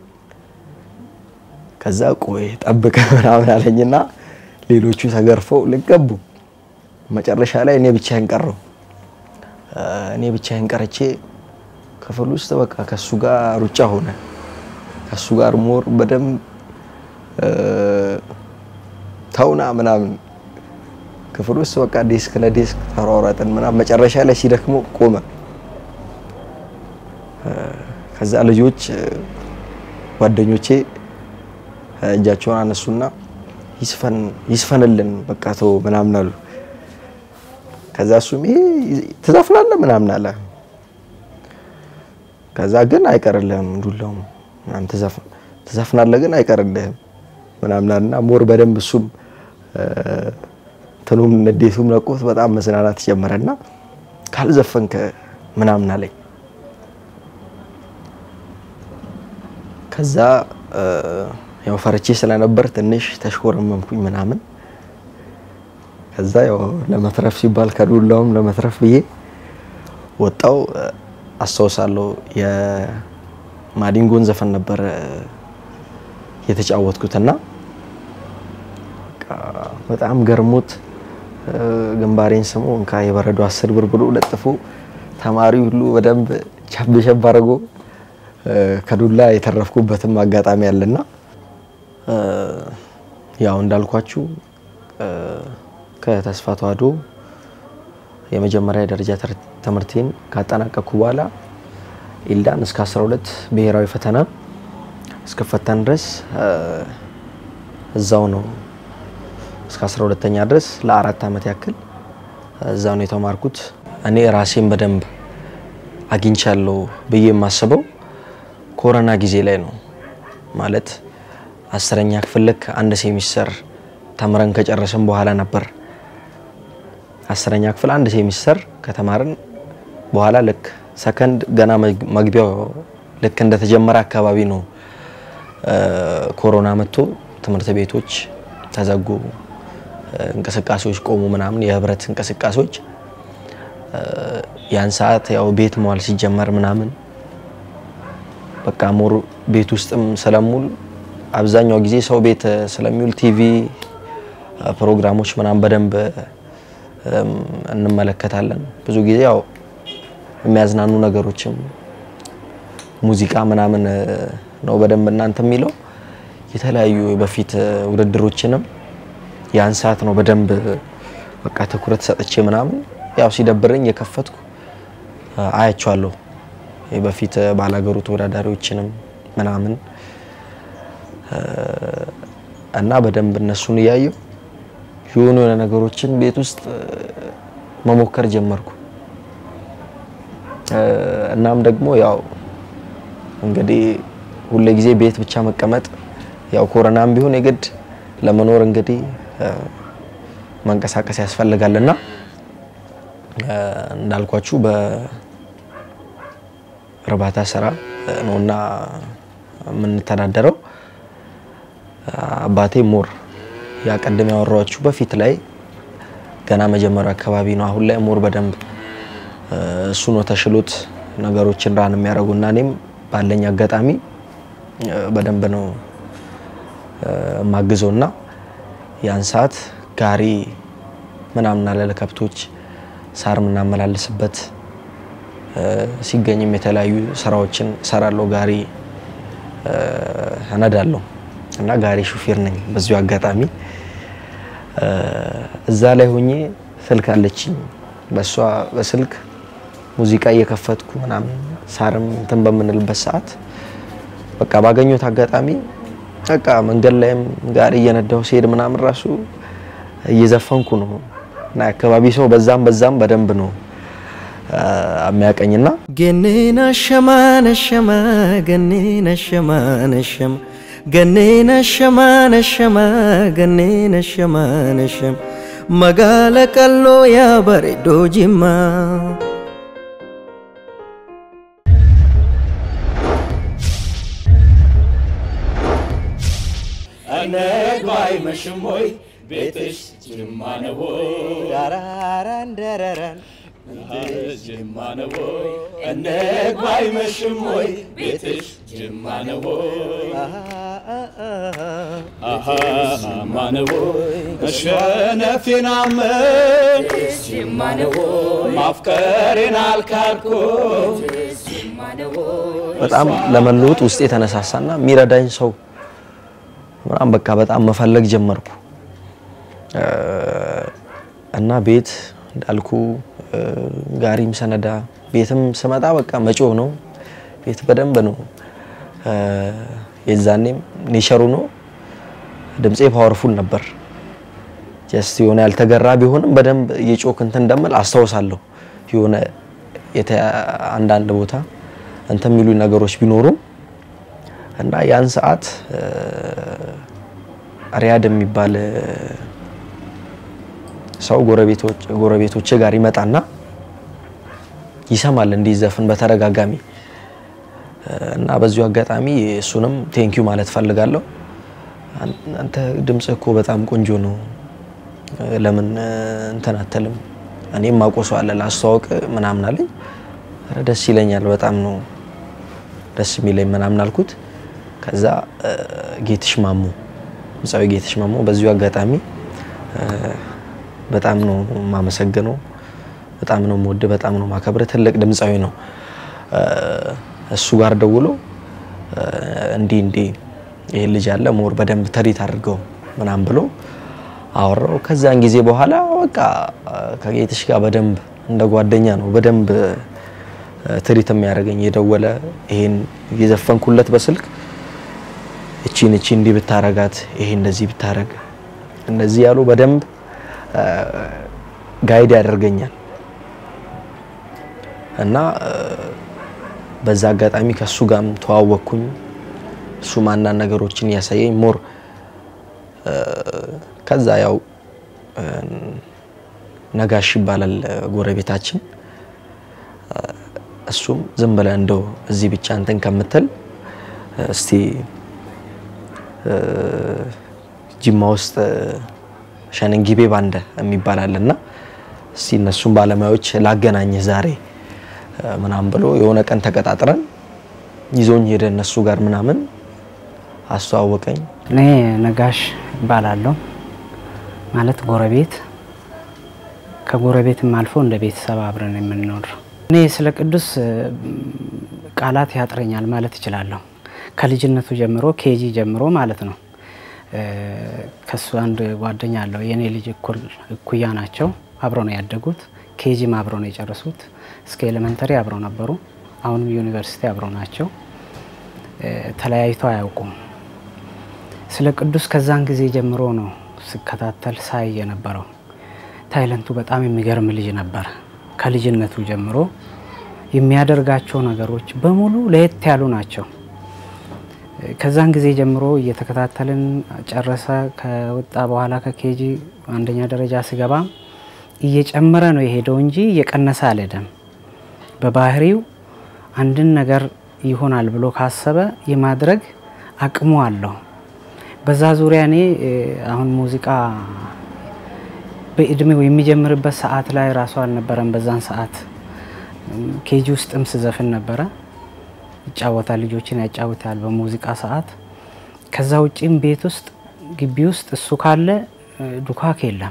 ከዛ ቆይ ጠብቅ ምናምን አለኝና ሌሎቹ ተገርፈው ልገቡ መጨረሻ ላይ እኔ ብቻዬን ቀረው። እኔ ብቻዬን ቀርቼ ክፍል ውስጥ በቃ ከሱ ጋር ሩጫ ሆነ። ከሱ ጋር ሞር በደንብ ተውና ምናምን ክፍል ውስጥ በቃ ዴስክ ለዴስክ ተሯሯጥን ምናምን መጨረሻ ላይ ሲደክሞ ቆመ። ከዛ ልጆች ጓደኞቼ እጃቸውን አነሱና ይስፈን ይስፈንልን በቃ ተው ምናምን አሉ። ከዛ እሱም ይሄ ትዘፍናለህ ምናምን አለ። ከዛ ግን አይቀርልህም ዱላውም ምናምን ትዘፍ- ትዘፍናለህ ግን አይቀርልህም ምናምን አለና ሞር በደንብ እሱም እ፣ እንትኑም ንዴቱም ለቆት በጣም መዝናናት ጀመረና ካልዘፈንክ ምናምን አለኝ። ከዛ እ፣ ያው ፈርቼ ስለነበር ትንሽ ተሽኮረመምኩኝ ምናምን። ከዛ ያው ለመትረፍ ሲባል ከዱላውም ለመትረፍ ብዬ ወጣው። እ፣ አስታውሳለሁ የማዲንጎን ዘፈን ነበር እ፣ የተጫወትኩትና በቃ በጣም ገርሞት እ፣ ግንባሬን ስሞ እንካ የበረዶ አስር ብር ብሎ ለጥፎ ተማሪ ሁሉ በደንብ ቸብ ቸብ አድርጎ እ፣ ከዱላ የተረፍኩበትም አጋጣሚ አለና እ፣ ያው እንዳልኳችሁ እ፣ ከተስፋ ተዋሕዶ የመጀመሪያ ደረጃ ትር- ትምህርቴን ካጠናቀቅኩ በኋላ ኢልዳን እስከ 12 ብሔራዊ ፈተና እስከፈተን ድረስ እ፣ እዛው ነው እስከ 12ተኛ ድረስ ለአራት ዓመት ያክል እዛው ነው የተማርኩት። እኔ ራሴን በደንብ አግኝቻለሁ ብዬ የማስበው ኮሮና ጊዜ ላይ ነው። ማለት አስረኛ ክፍል ልክ አንድ ሴሚስተር ተምረን ከጨረስን በኋላ ነበር። አስረኛ ክፍል አንድ ሴሚስተር ከተማርን በኋላ ልክ ሰከንድ ገና መግ- መግቢያው ልክ እንደተጀመረ አካባቢ ነው እ፣ ኮሮና መጥቶ ትምህርት ቤቶች ተዘጉ፣ እ፣ እንቅስቃሴዎች ቆሙ፣ ምናምን የህብረት እንቅስቃሴዎች እ፣ ያን ሰዓት ያው ቤት መዋል ሲጀመር ምናምን በቃ ሞር ቤት ውስጥም ስለሙል አብዛኛው ጊዜ ሰው ቤት እ፣ ስለሚውል ቲቪ እ፣ ፕሮግራሞች ምናምን በደንብ እም፣ እንመለከታለን። ብዙ ጊዜ ያው የሚያዝናኑ ነገሮችም ሙዚቃ ምናምን እ፣ ነው በደንብ እናንተ የሚለው የተለያዩ በፊት እ፣ ውድድሮችንም ያን ሰዓት ነው በደንብ እ፣ በቃ ትኩረት ሰጥቼ ምናምን ያው ሲደብረኝ የከፈትኩ እ፣ አያቸዋለሁ የበፊት እ፣ ባላገሩ ተወዳዳሪዎችንም ምናምን እ፣ እና በደንብ እነሱን እያየሁ የሆኑ የሆነ ነገሮችን ቤት ውስጥ እ፣ መሞከር ጀመርኩ። እ፣ እናም ደግሞ ያው እንግዲህ ሁሌ ጊዜ ቤት ብቻ መቀመጥ ያው ኮሮናም ቢሆን የግድ ለመኖር እንግዲህ እ፣ መንቀሳቀስ ያስፈልጋልና እ፣ እንዳልኳችሁ በእርባታ ስራ እ፣ ነውና የምንተዳደረው። አባቴ ሞር ያቀድም ያወራችሁ በፊት ላይ ገና መጀመሪያ አካባቢ ነው። አሁን ላይ ሞር በደንብ እ፣ እሱ ነው ተሽሎት ነገሮችን ራን የሚያደርጉና እኔም ባለኝ አጋጣሚ እ፣ በደንብ ነው እ፣ የማግዘውና ያን ሰዓት ጋሪ ምናምን አለ ለከብቶች ሳር የምናመላልስበት እ፣ ሲገኝም የተለያዩ ስራዎችን እሰራለሁ። ጋሪ እ፣ እነዳለሁ እና ጋሪ ሹፌር ነኝ። በዚሁ አጋጣሚ እ፣ እዛ ላይ ሆኜ ስልክ አለችኝ። በሷ በስልክ ሙዚቃ እየከፈትኩ ምናምን ሳርም እንትን በምንልበት ሰዓት በቃ ባገኘሁት አጋጣሚ በቃ መንገድ ላይም ጋሪ እየነዳሁ ሲሄድ ምናምን ራሱ እየዘፈንኩ ነው እና የአካባቢ ሰው በዛም በዛም በደንብ ነው እ፣ የሚያቀኝና ገኔና ሸማ ነሸማ ገኔና ሸማ ነሸማ ገኔና ሸማ ነሸማ ገኔና ሸማ ነሸማ መጋለ ቀሎ ያ በሬዶ ጅማ ነግባይ መሽሞይ ቤትሽ ጅማ ነው ዳራራንደረራን ጅማ ነው ነግባይ መሽሞይ ቤትሽ ጅማ ነው ጅማ ነው መሸነፌን አመን ጅማ ነው ማፍቀሬን አልካድኩ በጣም ለመለወጥ ውስጥ የተነሳሳና የሚረዳኝ ሰው ምናምን በቃ በጣም መፈለግ ጀመርኩ እ፣ እና ቤት እንዳልኩ እ፣ ጋሪም ሰነዳ ቤትም ስመጣ በቃ መጮህ ነው። ቤት በደንብ ነው እ፣ የዛኔም ኔቸሩ ነው። ድምፄ ፓወርፉል ነበር። ጀስት የሆነ ያልተገራ ቢሆንም በደንብ እየጮክ እንትን እንደምል አስታውሳለሁ። የሆነ የተ- አንዳንድ ቦታ እንትን የሚሉ ነገሮች ቢኖሩም እና ያን ሰዓት እ፣ ሪያድ የሚባል እ፣ ሰው ጎረቤቶች ጎረቤቶቼ ጋር ይመጣና ይሰማል እንዲዘፍን በተደጋጋሚ እ፣ እና በዚሁ አጋጣሚ እሱንም ቴንኪዩ ማለት ፈልጋለሁ። አን- አንተ ድምጽህ እኮ በጣም ቆንጆ ነው፣ እ፣ ለምን እ፣ እንትን አትልም? እኔም ማቆሶ አለ ላስተዋውቅ ምናምን አለኝ። ኧረ ደስ ይለኛል፣ በጣም ነው ደስ የሚለኝ ምናምን አልኩት። ከዛ እ፣ ጌትሽ ማሞ ድምፃዊ ጌትሽ ማሞ በዚሁ አጋጣሚ እ፣ በጣም ነው የማመሰግነው፣ በጣም ነው የምወድ፣ በጣም ነው ማከብረ ትልቅ ድምፃዊ ነው። እ፣ እሱ ጋር ደውሎ እ፣ እንዲህ እንዲህ ይህ ልጅ አለ ሞር በደንብ ተሪት አድርገው ምናምን ብሎ አወራው። ከዛን ጊዜ በኋላ በቃ እ፣ ከጌትሽ ጋር በደንብ እንደ ጓደኛ ነው በደንብ እ፣ ትሪት የሚያደርገኝ የደወለ ይሄን እየዘፈንኩለት በስልክ እቺን እቺ እንዲህ ብታረጋት ይሄ እንደዚህ ብታረግ እንደዚህ ያሉ በደንብ እ፣ ጋይድ ያደርገኛል እና እ፣ በዛ አጋጣሚ ከሱ ጋርም ተዋወቅኩኝ። እሱም አንዳንድ ነገሮችን እያሳየኝ ሞር እ፣ ከዛ ያው እ፣ ነጋሽ ይባላል እ፣ ጎረቤታችን እ፣ እሱም ዝም ብለህ እንደው እዚህ ብቻ እንትን ከምትል እ፣ እስቲ እ፣ ጅማ ውስጥ እ፣ ሸነንጊቤ ባንደ የሚባል አለና እስቲ እነሱም ባለሙያዎች ላገናኝህ ዛሬ እ፣ ምናምን ብሎ የሆነ ቀን ተቀጣጥረን ይዞኝ ሄደ እነሱ ጋር ምናምን አስተዋወቀኝ። እኔ ነጋሽ እባላለሁ። ማለት ጎረቤት ከጎረቤትም አልፎ እንደ ቤተሰብ አብረን የምንኖር። እኔ ስለ ቅዱስ እ፣ ቃላት ያጥረኛል ማለት እችላለሁ። ከልጅነቱ ጀምሮ ኬጂ ጀምሮ ማለት ነው። እ፣ ከሱ አንድ ጓደኛ አለው የእኔ ልጅ እኩል እኩያ ናቸው። አብረው ነው ያደጉት። ኬጂም አብረው ነው የጨረሱት። እስከ ኤሌመንተሪ አብረው ነበሩ። አሁንም ዩኒቨርሲቲ አብረው ናቸው። እ፣ ተለያይተው አያውቁም። ስለ ቅዱስ ከዛን ጊዜ ጀምሮ ነው ስከታተል ሳይ የነበረው። ታይለንቱ በጣም የሚገርም ልጅ ነበር። ከልጅነቱ ጀምሮ የሚያደርጋቸው ነገሮች በሙሉ ለየት ያሉ ናቸው። ከዛን ጊዜ ጀምሮ እየተከታተልን ጨረሰ። ከወጣ በኋላ ከኬጂ አንደኛ ደረጃ ስገባ እየጨመረ ነው የሄደው እንጂ እየቀነሰ አልሄደም። በባህሪው አንድን ነገር ይሆናል ብሎ ካሰበ የማድረግ አቅሙ አለው። በዛ ዙሪያ እኔ እ፣ አሁን ሙዚቃ በእድሜው የሚጀምርበት ሰዓት ላይ ራሱ አልነበረም። በዛን ሰዓት እም፣ ኬጂ ውስጥም ስዘፍን ነበረ። ይጫወታል፣ ልጆችን ያጫውታል በሙዚቃ ሰዓት። ከዛ ውጪም ቤት ውስጥ ግቢ ውስጥ እሱ ካለ እ፣ ዱካክ የለም።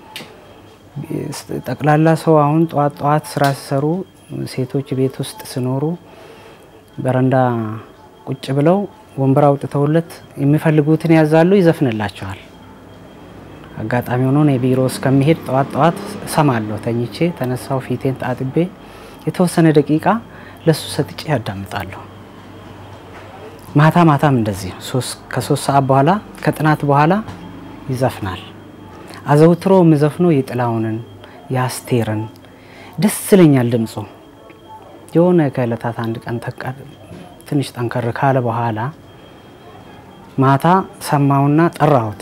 ጠቅላላ ሰው አሁን ጠዋት ጠዋት ስራ ሲሰሩ ሴቶች ቤት ውስጥ ሲኖሩ በረንዳ ቁጭ ብለው ወንበር አውጥተውለት የሚፈልጉትን ያዛሉ፣ ይዘፍንላቸዋል። አጋጣሚ ሆኖ እኔ ቢሮ እስከሚሄድ ጠዋት ጠዋት እሰማለሁ። ተኝቼ ተነሳው ፊቴን ጣጥቤ የተወሰነ ደቂቃ ለሱ ሰጥቼ ያዳምጣለሁ። ማታ ማታም እንደዚህ ሶስት- ከሶስት ሰዓት በኋላ ከጥናት በኋላ ይዘፍናል። አዘውትሮ የሚዘፍነው የጥላሁንን የአስቴርን ደስ ይለኛል ድምፁ። የሆነ ከእለታት አንድ ቀን ተቀ- ትንሽ ጠንከር ካለ በኋላ ማታ ሰማውና ጠራሁት፣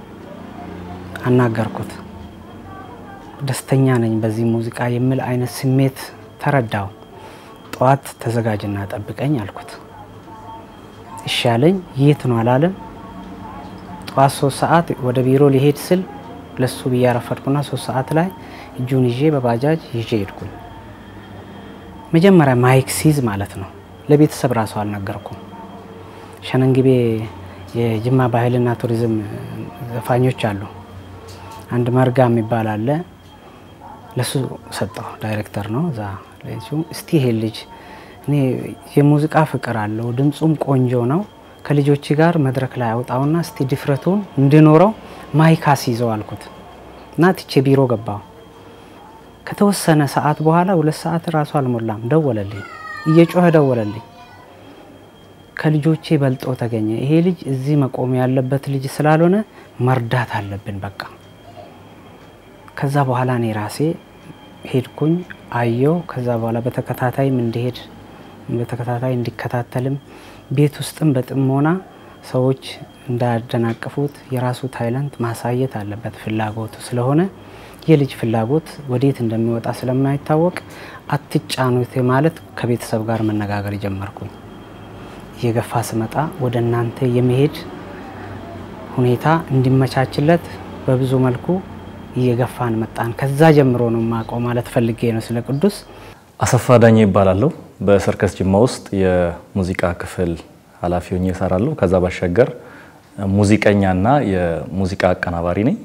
አናገርኩት። ደስተኛ ነኝ በዚህ ሙዚቃ የሚል አይነት ስሜት ተረዳው። ጠዋት ተዘጋጅና ጠብቀኝ አልኩት። እሺ አለኝ። የት ነው አላለም። ጠዋት ሶስት ሰዓት ወደ ቢሮ ሊሄድ ስል ለሱ ብዬ አረፈድኩና ሶስት ሰዓት ላይ እጁን ይዤ በባጃጅ ይዤ ሄድኩኝ። መጀመሪያ ማይክ ሲዝ ማለት ነው። ለቤተሰብ ራሱ አልነገርኩም። ሸነንግቤ የጅማ ባህልና ቱሪዝም ዘፋኞች አሉ። አንድ መርጋ የሚባል አለ። ለሱ ሰጠው። ዳይሬክተር ነው እዛ። ለዚሁ እስቲ ይሄ ልጅ እኔ የሙዚቃ ፍቅር አለው፣ ድምፁም ቆንጆ ነው። ከልጆች ጋር መድረክ ላይ አውጣውና እስቲ ድፍረቱን እንዲኖረው ማይክ አስይዘው አልኩት እና ትቼ ቢሮ ገባው። ከተወሰነ ሰዓት በኋላ ሁለት ሰዓት ራሱ አልሞላም፣ ደወለልኝ። እየጮኸ ደወለልኝ። ከልጆቼ በልጦ ተገኘ። ይሄ ልጅ እዚህ መቆም ያለበት ልጅ ስላልሆነ መርዳት አለብን በቃ። ከዛ በኋላ እኔ ራሴ ሄድኩኝ አየው። ከዛ በኋላ በተከታታይም እንዲሄድ በተከታታይ እንዲከታተልም ቤት ውስጥም በጥሞና ሰዎች እንዳያደናቅፉት የራሱ ታይለንት ማሳየት አለበት ፍላጎቱ ስለሆነ የልጅ ፍላጎት ወዴት እንደሚወጣ ስለማይታወቅ አትጫኑት ማለት ከቤተሰብ ጋር መነጋገር ጀመርኩኝ። እየገፋ ስመጣ ወደ እናንተ የመሄድ ሁኔታ እንዲመቻችለት በብዙ መልኩ እየገፋን መጣን። ከዛ ጀምሮ ነው የማውቀው ማለት ፈልጌ ነው ስለ ቅዱስ። አሰፋ ዳኜ ይባላለሁ። በሰርከስ ጅማ ውስጥ የሙዚቃ ክፍል ኃላፊ ሆኜ እሰራለሁ። ከዛ ባሻገር ሙዚቀኛና የሙዚቃ አቀናባሪ ነኝ።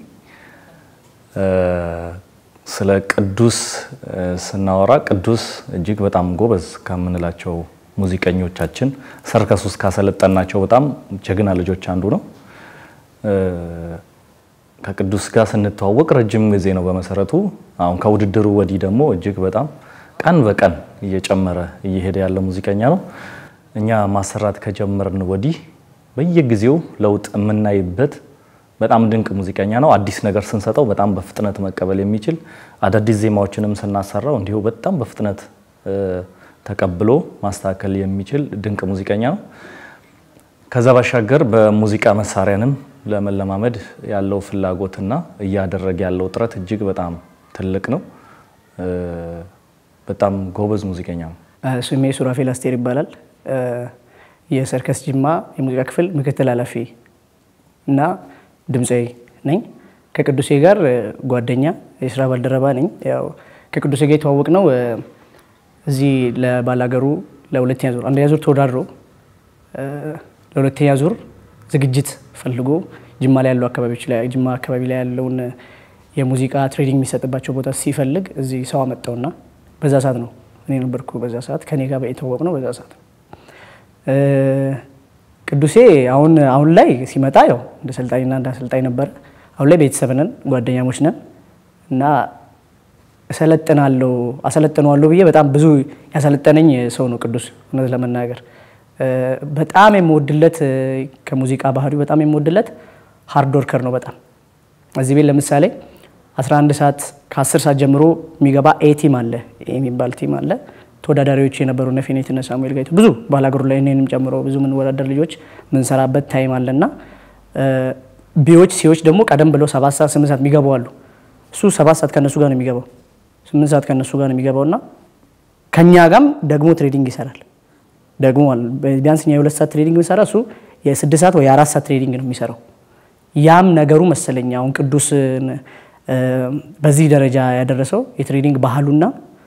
ስለ ቅዱስ ስናወራ ቅዱስ እጅግ በጣም ጎበዝ ከምንላቸው ሙዚቀኞቻችን ሰርከስ ውስጥ ካሰለጠናቸው በጣም ጀግና ልጆች አንዱ ነው። ከቅዱስ ጋር ስንተዋወቅ ረጅም ጊዜ ነው በመሰረቱ። አሁን ከውድድሩ ወዲህ ደግሞ እጅግ በጣም ቀን በቀን እየጨመረ እየሄደ ያለ ሙዚቀኛ ነው። እኛ ማሰራት ከጀመርን ወዲህ በየጊዜው ለውጥ የምናይበት በጣም ድንቅ ሙዚቀኛ ነው። አዲስ ነገር ስንሰጠው በጣም በፍጥነት መቀበል የሚችል አዳዲስ ዜማዎችንም ስናሰራው እንዲሁ በጣም በፍጥነት ተቀብሎ ማስተካከል የሚችል ድንቅ ሙዚቀኛ ነው። ከዛ ባሻገር በሙዚቃ መሳሪያንም ለመለማመድ ያለው ፍላጎትና እያደረገ ያለው ጥረት እጅግ በጣም ትልቅ ነው። በጣም ጎበዝ ሙዚቀኛ ነው። ስሜ ሱራፌል አስቴር ይባላል። የሰርከስ ጅማ የሙዚቃ ክፍል ምክትል ኃላፊ እና ድምፃዊ ነኝ። ከቅዱሴ ጋር ጓደኛ የስራ ባልደረባ ነኝ። ያው ከቅዱሴ ጋር የተዋወቅ ነው እዚህ ለባላገሩ ለሁለተኛ ዙር አንደኛ ዙር ተወዳድሮ ለሁለተኛ ዙር ዝግጅት ፈልጎ ጅማ ላይ ያሉ አካባቢዎች ላይ ጅማ አካባቢ ላይ ያለውን የሙዚቃ ትሬኒንግ የሚሰጥባቸው ቦታ ሲፈልግ እዚህ ሰው አመጣውና በዛ ሰዓት ነው እኔ ነበርኩ። በዛ ሰዓት ከኔ ጋር የተዋወቅ ነው በዛ ሰዓት ቅዱሴ አሁን አሁን ላይ ሲመጣ ያው እንደ ሰልጣኝና እንደ አሰልጣኝ ነበረ። አሁን ላይ ቤተሰብ ነን፣ ጓደኛሞች ነን እና እሰለጥናለሁ አሰለጥነዋለሁ ብዬ በጣም ብዙ ያሰለጠነኝ ሰው ነው ቅዱስ። እውነት ለመናገር በጣም የምወድለት ከሙዚቃ ባህሪው በጣም የምወድለት ሃርድ ወርከር ነው። በጣም እዚህ ቤት ለምሳሌ 11 ሰዓት ከ10 ሰዓት ጀምሮ የሚገባ ኤ ቲም አለ የሚባል ቲም አለ። ተወዳዳሪዎች የነበሩ እነ ፌኔት እነ ሳሙኤል ጋይቶ ብዙ ባላገሩ ላይ እኔንም ጨምሮ ብዙ የምንወዳደር ልጆች ምንሰራበት ታይም አለና ቢዎች ሲዎች ደግሞ ቀደም ብለው ሰባት ሰዓት ስምንት ሰዓት የሚገቡ አሉ። እሱ ሰባት ሰዓት ከነሱ ጋር ነው የሚገባው፣ ስምንት ሰዓት ከነሱ ጋር ነው የሚገባው እና ከኛ ጋም ደግሞ ትሬዲንግ ይሰራል። ደግሞ ቢያንስ እኛ የሁለት ሰዓት ትሬዲንግ ብንሰራ እሱ የስድስት ሰዓት ወይ የአራት ሰዓት ትሬዲንግ ነው የሚሰራው። ያም ነገሩ መሰለኝ አሁን ቅዱስ በዚህ ደረጃ ያደረሰው የትሬዲንግ ባህሉና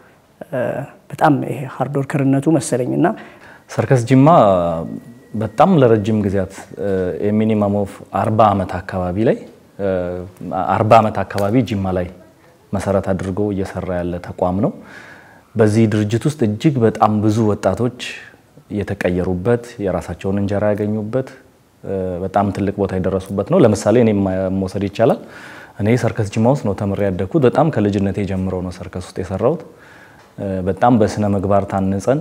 በጣም ይሄ ሃርድ ወርከርነቱ መሰለኝ እና ሰርከስ ጅማ በጣም ለረጅም ጊዜያት የሚኒመም ኦፍ አርባ ዓመት አካባቢ ላይ አርባ ዓመት አካባቢ ጅማ ላይ መሰረት አድርጎ እየሰራ ያለ ተቋም ነው። በዚህ ድርጅት ውስጥ እጅግ በጣም ብዙ ወጣቶች የተቀየሩበት የራሳቸውን እንጀራ ያገኙበት በጣም ትልቅ ቦታ የደረሱበት ነው። ለምሳሌ እኔ መውሰድ ይቻላል። እኔ ሰርከስ ጅማ ውስጥ ነው ተምሬ ያደግኩት። በጣም ከልጅነቴ ጀምሮ ነው ሰርከስ ውስጥ የሰራሁት። በጣም በስነ ምግባር ታንጸን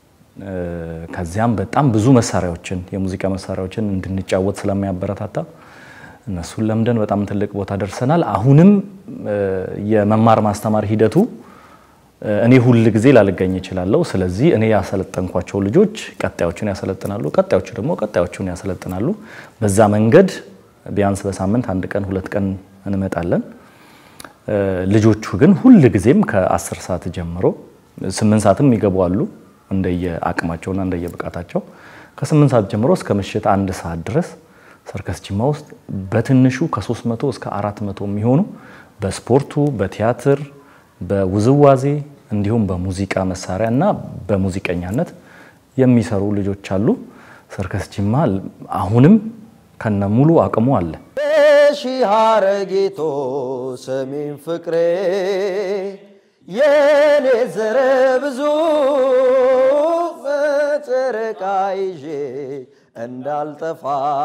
ከዚያም በጣም ብዙ መሳሪያዎችን የሙዚቃ መሳሪያዎችን እንድንጫወት ስለሚያበረታታ እነሱን ለምደን በጣም ትልቅ ቦታ ደርሰናል። አሁንም የመማር ማስተማር ሂደቱ እኔ ሁል ጊዜ ላልገኝ እችላለሁ። ስለዚህ እኔ ያሰለጠንኳቸው ልጆች ቀጣዮቹን ያሰለጥናሉ፣ ቀጣዮቹ ደግሞ ቀጣዮቹን ያሰለጥናሉ። በዛ መንገድ ቢያንስ በሳምንት አንድ ቀን ሁለት ቀን እንመጣለን። ልጆቹ ግን ሁል ጊዜም ከአስር ሰዓት ጀምሮ ስምንት ሰዓትም ይገቡ አሉ እንደየ አቅማቸውና እንደየ ብቃታቸው ከስምንት ሰዓት ጀምሮ እስከ ምሽት አንድ ሰዓት ድረስ ሰርከስ ጅማ ውስጥ በትንሹ ከ300 እስከ 400 የሚሆኑ በስፖርቱ፣ በቲያትር፣ በውዝዋዜ እንዲሁም በሙዚቃ መሳሪያ እና በሙዚቀኛነት የሚሰሩ ልጆች አሉ። ሰርከስ ጅማ አሁንም ከነ ሙሉ አቅሙ አለ። ሺህ አረጊቶ ሰሜን ፍቅሬ የኔ ዘረ ብዙ በጨረቃ ይዤ እንዳልጠፋ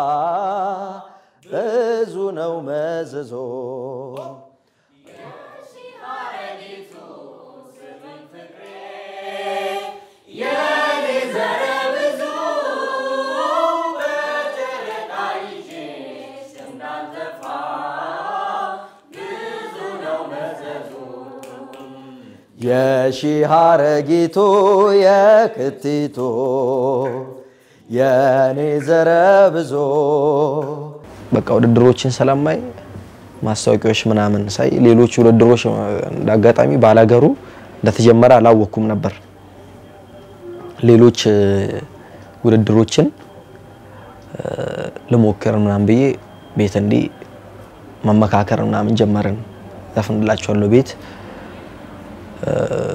ብዙ ነው መዘዞ የሺህ ሐረጊቱ የክቲቱ የኔ ዘረ ብዙ በቃ ውድድሮችን ስለማይ ማስታወቂያዎች ምናምን ሳይ ሌሎች ውድድሮች እንደ አጋጣሚ ባላገሩ እንደተጀመረ አላወቅኩም ነበር። ሌሎች እ፣ ውድድሮችን እ፣ ልሞክር ምናምን ብዬ ቤት እንዲህ መመካከር ምናምን ጀመርን። ዘፍንላቸዋለሁ ቤት እ፣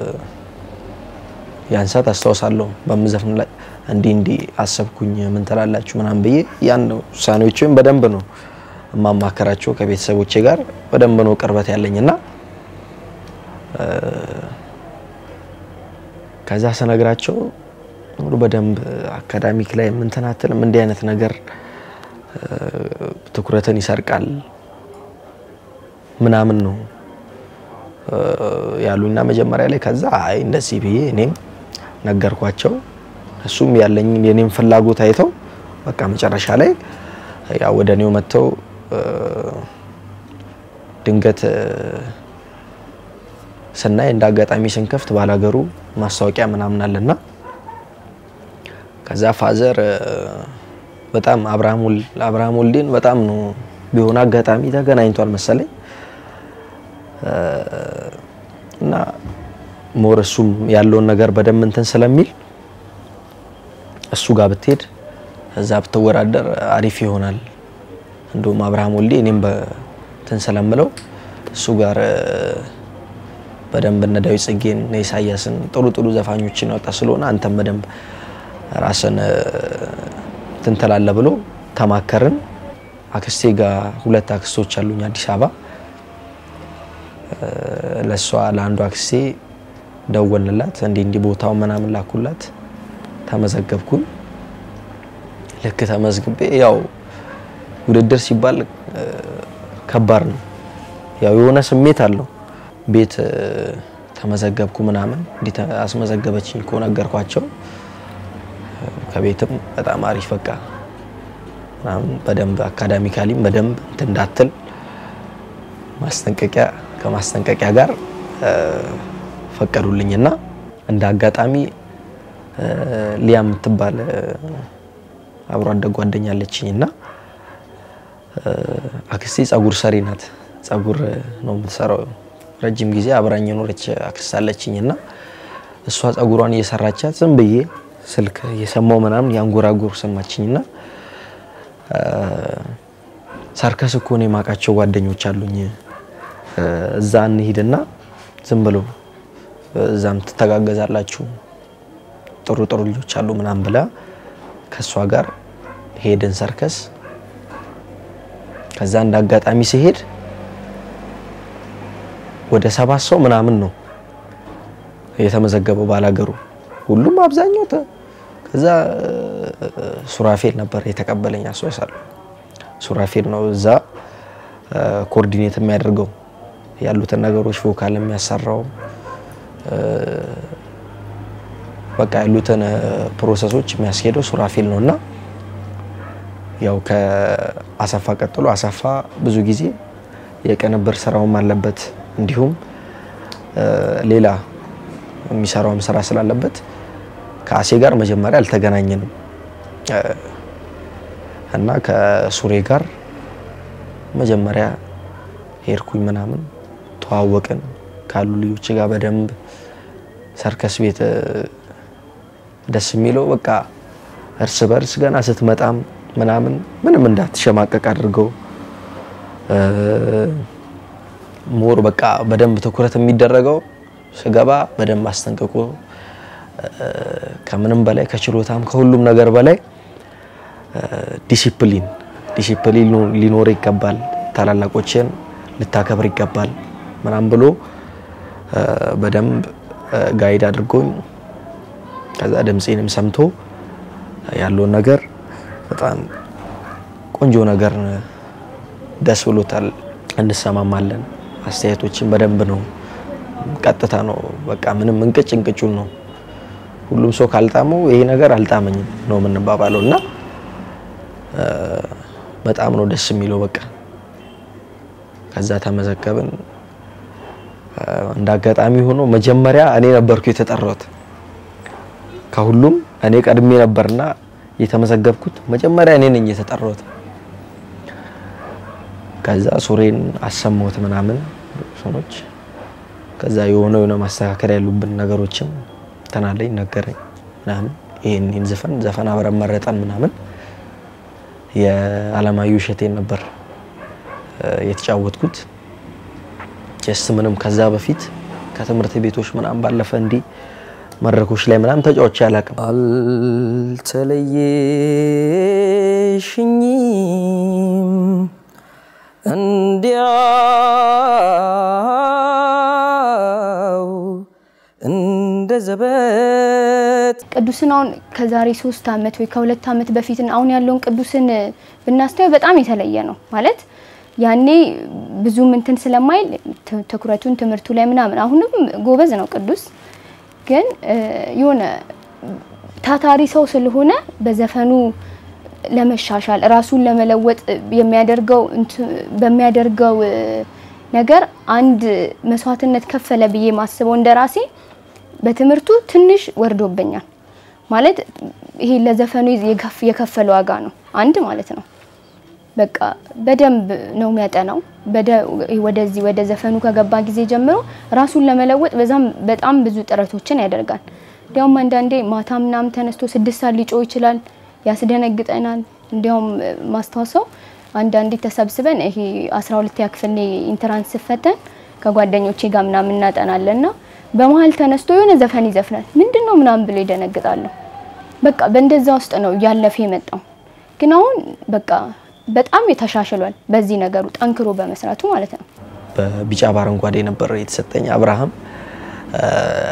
ያን ሰዓት አስታውሳለሁ በምዘፍን ላይ እንዲህ እንዲህ አሰብኩኝ ምን ትላላችሁ ምናምን ብዬ ያን ውሳኔዎችን በደንብ ነው የማማከራቸው ከቤተሰቦቼ ጋር በደንብ ነው ቅርበት ያለኝና እ፣ ከዛ ስነግራቸው ሙሉ በደንብ አካዳሚክ ላይ ምንትን አትልም እንዲህ አይነት ነገር እ፣ ትኩረትን ይሰርቃል ምናምን ነው እ፣ ያሉኝና መጀመሪያ ላይ ከዛ አይ እንደዚህ ብዬ እኔም ነገርኳቸው። እሱም ያለኝ የኔም ፍላጎት አይተው በቃ መጨረሻ ላይ ያው ወደ እኔው መጥተው እ፣ ድንገት እ፣ ስናይ እንደ አጋጣሚ ስንከፍት ባላገሩ ማስታወቂያ ምናምን አለና ከዛ ፋዘር እ፣ በጣም አብርሃም ወል- አብርሃም ወልዴን በጣም ነው ቢሆን አጋጣሚ ተገናኝቷል መሰለኝ እ፣ እና ሞር እሱም ያለውን ነገር በደንብ እንትን ስለሚል እሱ ጋር ብትሄድ እዛ ብትወዳደር አሪፍ ይሆናል። እንዲሁም አብርሃም ወልዴ እኔም በትን ስለምለው እሱ ጋር እ፣ በደንብ እነ ዳዊት ጽጌን እነ ኢሳያስን ጥሩ ጥሩ ዘፋኞችን ያወጣ ስለሆነ አንተም በደንብ ራስን እ፣ እንትን ትላለህ ብሎ ተማከርን። አክስቴ ጋር ሁለት አክስቶች አሉኝ አዲስ አበባ እ፣ ለእሷ ለአንዱ አክስቴ ደወልንላት እንዲህ እንዲህ ቦታው ምናምን ላኩላት። ተመዘገብኩኝ። ልክ ተመዝግቤ ያው ውድድር ሲባል እ፣ ከባድ ነው። ያው የሆነ ስሜት አለው። ቤት እ፣ ተመዘገብኩ ምናምን እንዲህ ተ- አስመዘገበችኝ እኮ ነገርኳቸው። እ፣ ከቤትም በጣም አሪፍ በቃ ምናምን በደንብ አካዳሚካሊም በደንብ እንትን እንዳትል ማስጠንቀቂያ ከማስጠንቀቂያ ጋር እ፣ ፈቀዱልኝና እንደ አጋጣሚ እ፣ ሊያ የምትባል እ፣ አብሮ አደግ ጓደኛ አለችኝ እና እ፣ አክስቴ ጸጉር ሰሪ ናት። ጸጉር እ፣ ነው የምትሰራው። ረጅም ጊዜ አብራኝ የኖረች አክስት አለችኝ እና እሷ ጸጉሯን እየሰራቻት ዝም ብዬ ስልክ እየሰማው ምናምን ያንጎራጉር ሰማችኝና እ፣ ሰርከስ እኮ ነው የማውቃቸው ጓደኞች አሉኝ እ፣ እዛ እንሂድና ዝም ብሎ እዛም ትተጋገዛላችሁ ጥሩ ጥሩ ልጆች አሉ ምናምን ብላ ከእሷ ጋር ሄድን ሰርከስ። ከዛ እንደ አጋጣሚ ሲሄድ ወደ ሰባት ሰው ምናምን ነው የተመዘገበው ባላገሩ ሁሉም አብዛኛው ተ- ከዛ እ፣ ሱራፌል ነበር የተቀበለኝ አስታውሳለሁ። ሱራፌል ነው እዛ እ፣ ኮኦርዲኔት የሚያደርገው ያሉትን ነገሮች ቮካል የሚያሰራው እ፣ በቃ ያሉትን እ፣ ፕሮሰሶች የሚያስኬደው ሱራፌል ነው እና ያው ከአሰፋ ቀጥሎ አሰፋ ብዙ ጊዜ የቅንብር ስራውም አለበት እንዲሁም እ፣ ሌላ የሚሰራውም ስራ ስላለበት ከአሴ ጋር መጀመሪያ አልተገናኘንም እ፣ እና ከሱሬ ጋር መጀመሪያ ሄድኩኝ ምናምን ተዋወቅን ካሉ ልጆች ጋር በደንብ ሰርከስ ቤት እ፣ ደስ የሚለው በቃ እርስ በርስ ገና ስትመጣም ምናምን ምንም እንዳትሸማቀቅ አድርገው እ፣ ሞር በቃ በደንብ ትኩረት የሚደረገው ስገባ በደንብ አስጠንቅቆ እ፣ ከምንም በላይ ከችሎታም ከሁሉም ነገር በላይ እ፣ ዲሲፕሊን ዲሲፕሊን ሊኖር ይገባል። ታላላቆችን ልታከብር ይገባል ምናምን ብሎ እ፣ በደንብ እ፣ ጋይድ አድርጎኝ ከዛ ድምፄንም ሰምቶ ያለውን ነገር በጣም ቆንጆ ነገር ደስ ብሎታል። እንሰማማለን። አስተያየቶችን በደንብ ነው፣ ቀጥታ ነው። በቃ ምንም እንቅጭ እንቅጩን ነው። ሁሉም ሰው ካልጣመው ይሄ ነገር አልጣመኝም ነው የምንባባለው እና እ፣ በጣም ነው ደስ የሚለው። በቃ ከዛ ተመዘገብን። እንደ አጋጣሚ ሆኖ መጀመሪያ እኔ ነበርኩ የተጠራሁት። ከሁሉም እኔ ቀድሜ ነበርና የተመዘገብኩት መጀመሪያ እኔ ነኝ የተጠራሁት። ከዛ ሱሬን አሰማሁት ምናምን ሰኖች ከዛ የሆነ የሆነ ማስተካከል ያሉብን ነገሮችም ተናለኝ ነገረኝ ምናምን ይሄን ይህን ዘፈን ዘፈን አብረን መረጠን ምናምን የአለማየሁ እሸቴን ነበር የተጫወትኩት። ጀስት ምንም ከዛ በፊት ከትምህርት ቤቶች ምናምን ባለፈ እንዲህ መድረኮች ላይ ምናምን ተጫውቼ አላውቅም። አልተለየሽኝም እንዲያው እንደ ዘበት ቅዱስን አሁን ከዛሬ ሶስት አመት ወይ ከሁለት አመት በፊት አሁን ያለውን ቅዱስን ብናስተያዩ በጣም የተለየ ነው ማለት ያኔ ብዙም እንትን ስለማይል ት- ትኩረቱን ትምህርቱ ላይ ምናምን አሁንም ጎበዝ ነው ቅዱስ ግን እ፣ የሆነ ታታሪ ሰው ስለሆነ በዘፈኑ ለመሻሻል ራሱን ለመለወጥ የሚያደርገው እንት- በሚያደርገው እ፣ ነገር አንድ መስዋዕትነት ከፈለ ብዬ ማስበው እንደራሴ በትምህርቱ ትንሽ ወርዶብኛል ማለት ይሄ ለዘፈኑ የከፍ- የከፈለ ዋጋ ነው አንድ ማለት ነው። በቃ በደንብ ነው የሚያጠናው። በደ- ወደዚህ ወደ ዘፈኑ ከገባ ጊዜ ጀምሮ ራሱን ለመለወጥ በዛም በጣም ብዙ ጥረቶችን ያደርጋል። እንዲያውም አንዳንዴ ማታ ምናምን ተነስቶ ስድስት ሰዓት ሊጮህ ይችላል፣ ያስደነግጠናል። እንዲያውም ማስታወሰው አንዳንዴ ተሰብስበን ይሄ 12ኛ ክፍል እኔ ኢንትራንስ ስፈተን ከጓደኞቼ ጋር ምናምን እናጠናለን እና በመሀል ተነስቶ የሆነ ዘፈን ይዘፍናል። ምንድን ነው ምናምን ብሎ ይደነግጣሉ። በቃ በእንደዛ ውስጥ ነው እያለፈ የመጣው። ግን አሁን በቃ በጣም ተሻሽሏል። በዚህ ነገሩ ጠንክሮ በመስራቱ ማለት ነው። በቢጫ በአረንጓዴ ነበር የተሰጠኝ። አብርሃም እ፣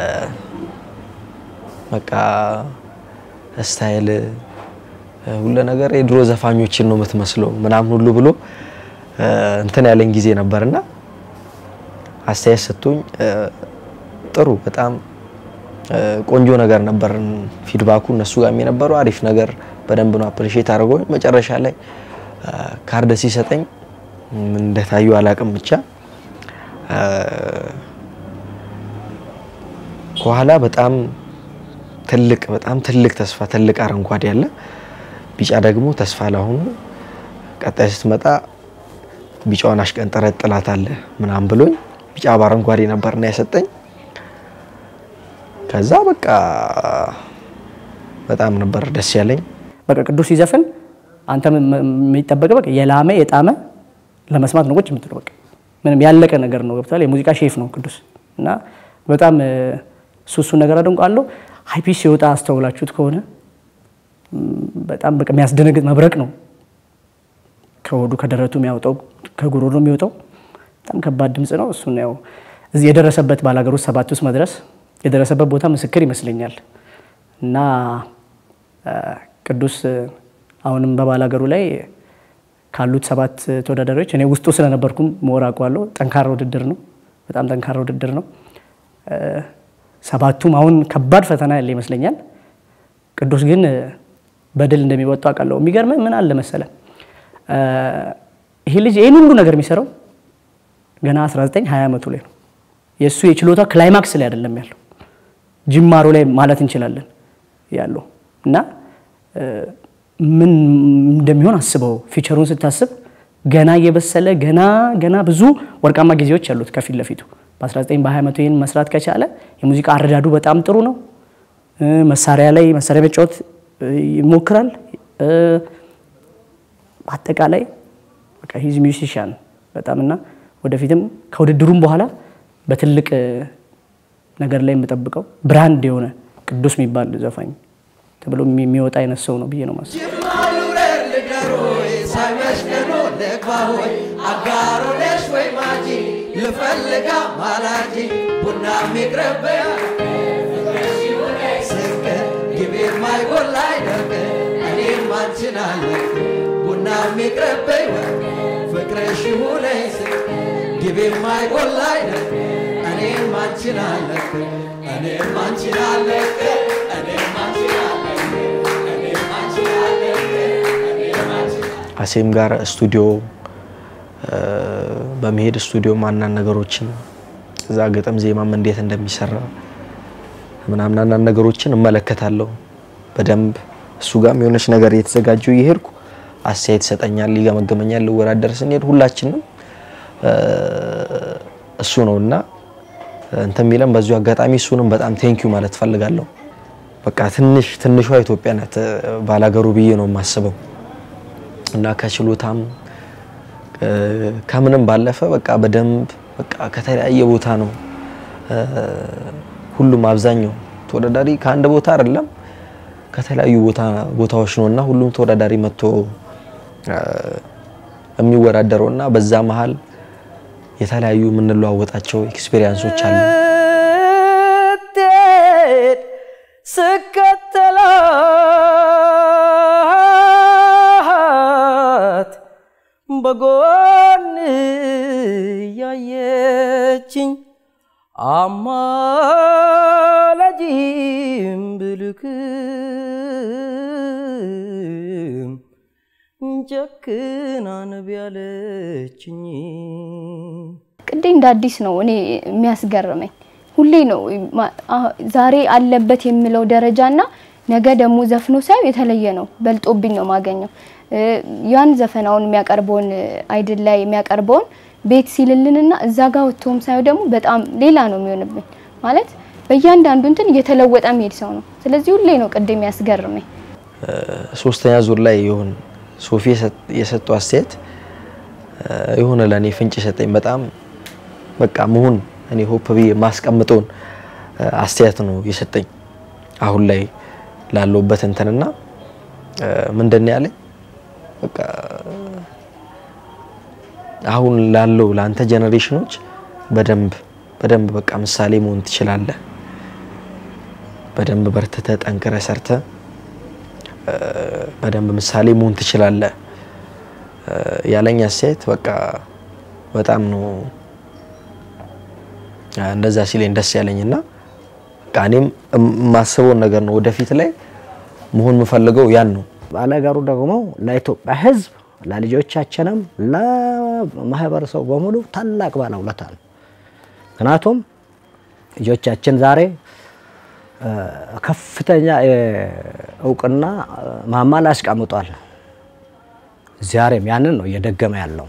በቃ ስታይል እ፣ ሁሉ ነገር የድሮ ዘፋኞችን ነው የምትመስለው ምናምን ሁሉ ብሎ እ፣ እንትን ያለኝ ጊዜ ነበርና አስተያየት ሰጥቶኝ እ፣ ጥሩ በጣም እ፣ ቆንጆ ነገር ነበር ፊድባኩ እነሱ ጋር የነበረው አሪፍ ነገር በደንብ ነው አፕሪሼት አድርጎኝ መጨረሻ ላይ እ፣ ካርድ ሲሰጠኝ ምን እንደታዩ አላቅም ብቻ እ፣ ከኋላ በጣም ትልቅ በጣም ትልቅ ተስፋ ትልቅ አረንጓዴ አለ። ቢጫ ደግሞ ተስፋ ላሁኑ ቀጣይ ስትመጣ ቢጫውን አሽቀንጥረ ጥላት አለ ምናምን ብሎኝ ቢጫ በአረንጓዴ ነበርና የሰጠኝ። ከዛ በቃ በጣም ነበር ደስ ያለኝ። በቃ ቅዱስ ሲዘፍን አንተ ም- ም- የሚጠበቅ በቃ የላመ የጣመ ለመስማት ነው ቁጭ የምትለው። በቃ ምንም ያለቀ ነገር ነው። ገብቷል። የሙዚቃ ሼፍ ነው ቅዱስ እና በጣም እ፣ እሱ እሱን ነገር አደንቃለሁ። ሀይፒስ ሲወጣ አስተውላችሁት ከሆነ ም፣ በጣም በቃ የሚያስደነግጥ መብረቅ ነው ከሆዱ ከደረቱ የሚያወጣው ከጉሮሮ የሚወጣው በጣም ከባድ ድምፅ ነው። እሱን ያው እዚህ የደረሰበት ባላገር ውስጥ ሰባት ውስጥ መድረስ የደረሰበት ቦታ ምስክር ይመስለኛል እና አ፣ ቅዱስ እ፣ አሁንም በባላገሩ ላይ ካሉት ሰባት ተወዳዳሪዎች እኔ ውስጡ ስለነበርኩም መወር አውቀዋለሁ። ጠንካራ ውድድር ነው። በጣም ጠንካራ ውድድር ነው። እ፣ ሰባቱም አሁን ከባድ ፈተና ያለ ይመስለኛል። ቅዱስ ግን እ፣ በድል እንደሚወጡ አውቃለሁ። የሚገርምህ ምን አለ መሰለ እ፣ ይሄ ልጅ ይህን ሁሉ ነገር የሚሰራው ገና 19 20 ዓመቱ ላይ ነው። የእሱ የችሎታ ክላይማክስ ላይ አይደለም ያለው ጅማሮ ላይ ማለት እንችላለን ያለው እና እ፣ ምን እንደሚሆን አስበው ፊቸሩን ስታስብ ገና እየበሰለ ገና ገና ብዙ ወርቃማ ጊዜዎች ያሉት ከፊት ለፊቱ በ19 በ20 ዓመቱ ይህን መስራት ከቻለ የሙዚቃ አረዳዱ በጣም ጥሩ ነው። እ፣ መሳሪያ ላይ መሳሪያ መጫወት እ፣ ይሞክራል። እ፣ በአጠቃላይ በቃ ሂዝ ሚውዚሻን በጣም እና ወደፊትም ከውድድሩም በኋላ በትልቅ እ፣ ነገር ላይ የምጠብቀው ብራንድ የሆነ ቅዱስ የሚባል ዘፋኝ ተብሎ የሚ- የሚወጣ አይነት ሰው ነው ብዬ ነው ማስበው። ማሉረር ልደሮይ ሳይመሽ ገኖ ልግባሆይ አጋሮ ነሽ ወይ ማጂ ልፈልጋ ማላጂ ቡና ሚቅረበያ ስቅ ግቤ ማይጎላ አይደርቅ እኔም አንቺን አለቅ ቡና ሚቅረበይ ፍቅርሽ ይሁነኝ ስቅ ግቤ ማይጎላ አይደርቅ እኔም አንቺን አለቅ እኔም አንቺን አለቅ እኔም አንቺን አለቅ እኔም አንቺን አለቅ እኔም አንቺን አሴም ጋር ስቱዲዮ እ፣ በመሄድ ስቱዲዮ ማናን ነገሮችን እዛ ግጥም ዜማም እንዴት እንደሚሰራ ምናምን አንዳንድ ነገሮችን እመለከታለሁ በደንብ እሱ ጋም የሆነች ነገር እየተዘጋጀው እየሄድኩ አስተያየት ይሰጠኛል፣ ይገመገመኛል። ልወዳደር ስንሄድ ሁላችንም እሱ ነው እና እንትን የሚለን በዚሁ አጋጣሚ እሱንም በጣም ቴንኪዩ ማለት ፈልጋለሁ። በቃ ትንሽ ትንሿ ኢትዮጵያ ናት ባላገሩ ብዬ ነው የማስበው እና ከችሎታም ከምንም ባለፈ በቃ በደንብ በቃ ከተለያየ ቦታ ነው ሁሉም አብዛኛው ተወዳዳሪ ከአንድ ቦታ አይደለም ከተለያዩ ቦታ ቦታዎች ነው እና ሁሉም ተወዳዳሪ መጥቶ የሚወዳደረው እና በዛ መሀል የተለያዩ የምንለዋወጣቸው ኤክስፔሪንሶች አሉ። ስከተላት በጎን ያየችኝ አማላጅም ብልክም ጨክና ነቢ ያለችኝ ቅዴ እንደ አዲስ ነው እኔ የሚያስገርመኝ ሁሌ ነው ማ- አ- ዛሬ አለበት የምለው ደረጃና ነገ ደግሞ ዘፍኖ ሳይው የተለየ ነው። በልጦብኝ ነው ማገኘው። ያን ዘፈናውን የሚያቀርበውን አይድል ላይ የሚያቀርበውን ቤት ሲልልንና እዛ ጋር ወጥቶም ሳይው ደግሞ በጣም ሌላ ነው የሚሆንብኝ። ማለት በእያንዳንዱ እንትን እየተለወጠ የሚሄድ ሰው ነው። ስለዚህ ሁሌ ነው ቅዴ የሚያስገርመኝ። ሶስተኛ ዙር ላይ ይሁን ሶፊ የሰጠው አስተያየት የሆነ ለእኔ ፍንጭ ሰጠኝ። በጣም በቃ መሆን እኔ ሆፕ ብዬ ማስቀምጠውን አስተያየት ነው የሰጠኝ አሁን ላይ ላለውበት እንትንና ምንድን ነው ያለኝ በቃ አሁን ላለው ለአንተ ጀኔሬሽኖች በደንብ በደንብ በቃ ምሳሌ መሆን ትችላለህ። በደንብ በርትተ ጠንክረ ሰርተ በደንብ ምሳሌ መሆን ትችላለህ ያለኝ አስተያየት በቃ በጣም ነው እንደዛ ሲለኝ ደስ ያለኝና በቃ እኔም የማስበውን ነገር ነው ወደፊት ላይ መሆን የምፈልገው ያን ነው። ባለሀገሩ ደግሞ ለኢትዮጵያ ሕዝብ ለልጆቻችንም ለማህበረሰቡ በሙሉ ታላቅ ባለውለታ ነው። ምክንያቱም ልጆቻችን ዛሬ ከፍተኛ እውቅና ማማ ላይ አስቀምጧል። ዛሬም ያንን ነው እየደገመ ያለው።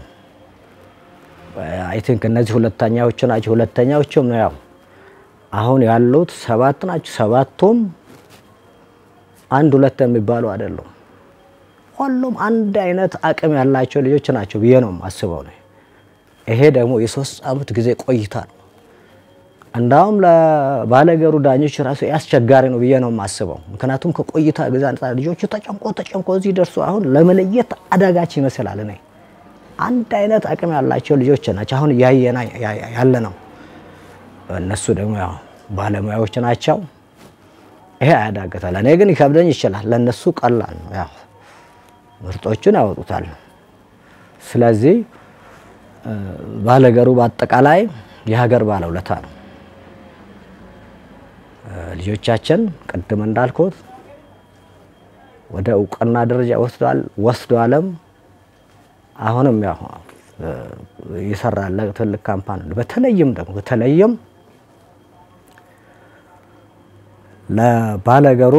አይ ቲንክ እነዚህ ሁለተኛዎቹ ናቸው። ሁለተኛዎቹም ነው ያው አሁን ያሉት ሰባት ናቸው። ሰባቱም አንድ ሁለት የሚባሉ አይደሉም። ሁሉም አንድ አይነት አቅም ያላቸው ልጆች ናቸው ብዬ ነው የማስበው ነው። ይሄ ደግሞ የሶስት አመት ጊዜ ቆይታ ነው። እንዳውም ለባለገሩ ዳኞች ራሱ አስቸጋሪ ነው ብዬ ነው የማስበው። ምክንያቱም ከቆይታ ጊዜ አንጻር ልጆቹ ተጨንቆ ተጨንቆ እዚህ ደርሶ አሁን ለመለየት አዳጋች ይመስላል። እኔ አንድ አይነት አቅም ያላቸው ልጆች ናቸው አሁን እያየና ያለ ነው። እነሱ ደግሞ ያው ባለሙያዎች ናቸው። ይሄ አያዳግታል። እኔ ግን ይከብደኝ ይችላል። ለእነሱ ቀላል ነው። ያው ምርጦቹን ያወጡታል። ስለዚህ ባለገሩ በአጠቃላይ የሀገር ባለውለታ ነው። ልጆቻችን ቅድም እንዳልኩት ወደ እውቅና ደረጃ ወስዷል ወስዷልም አሁንም ያው የሰራለ ትልቅ ካምፓኒ ነው። በተለይም ደግሞ በተለይም ለባለገሩ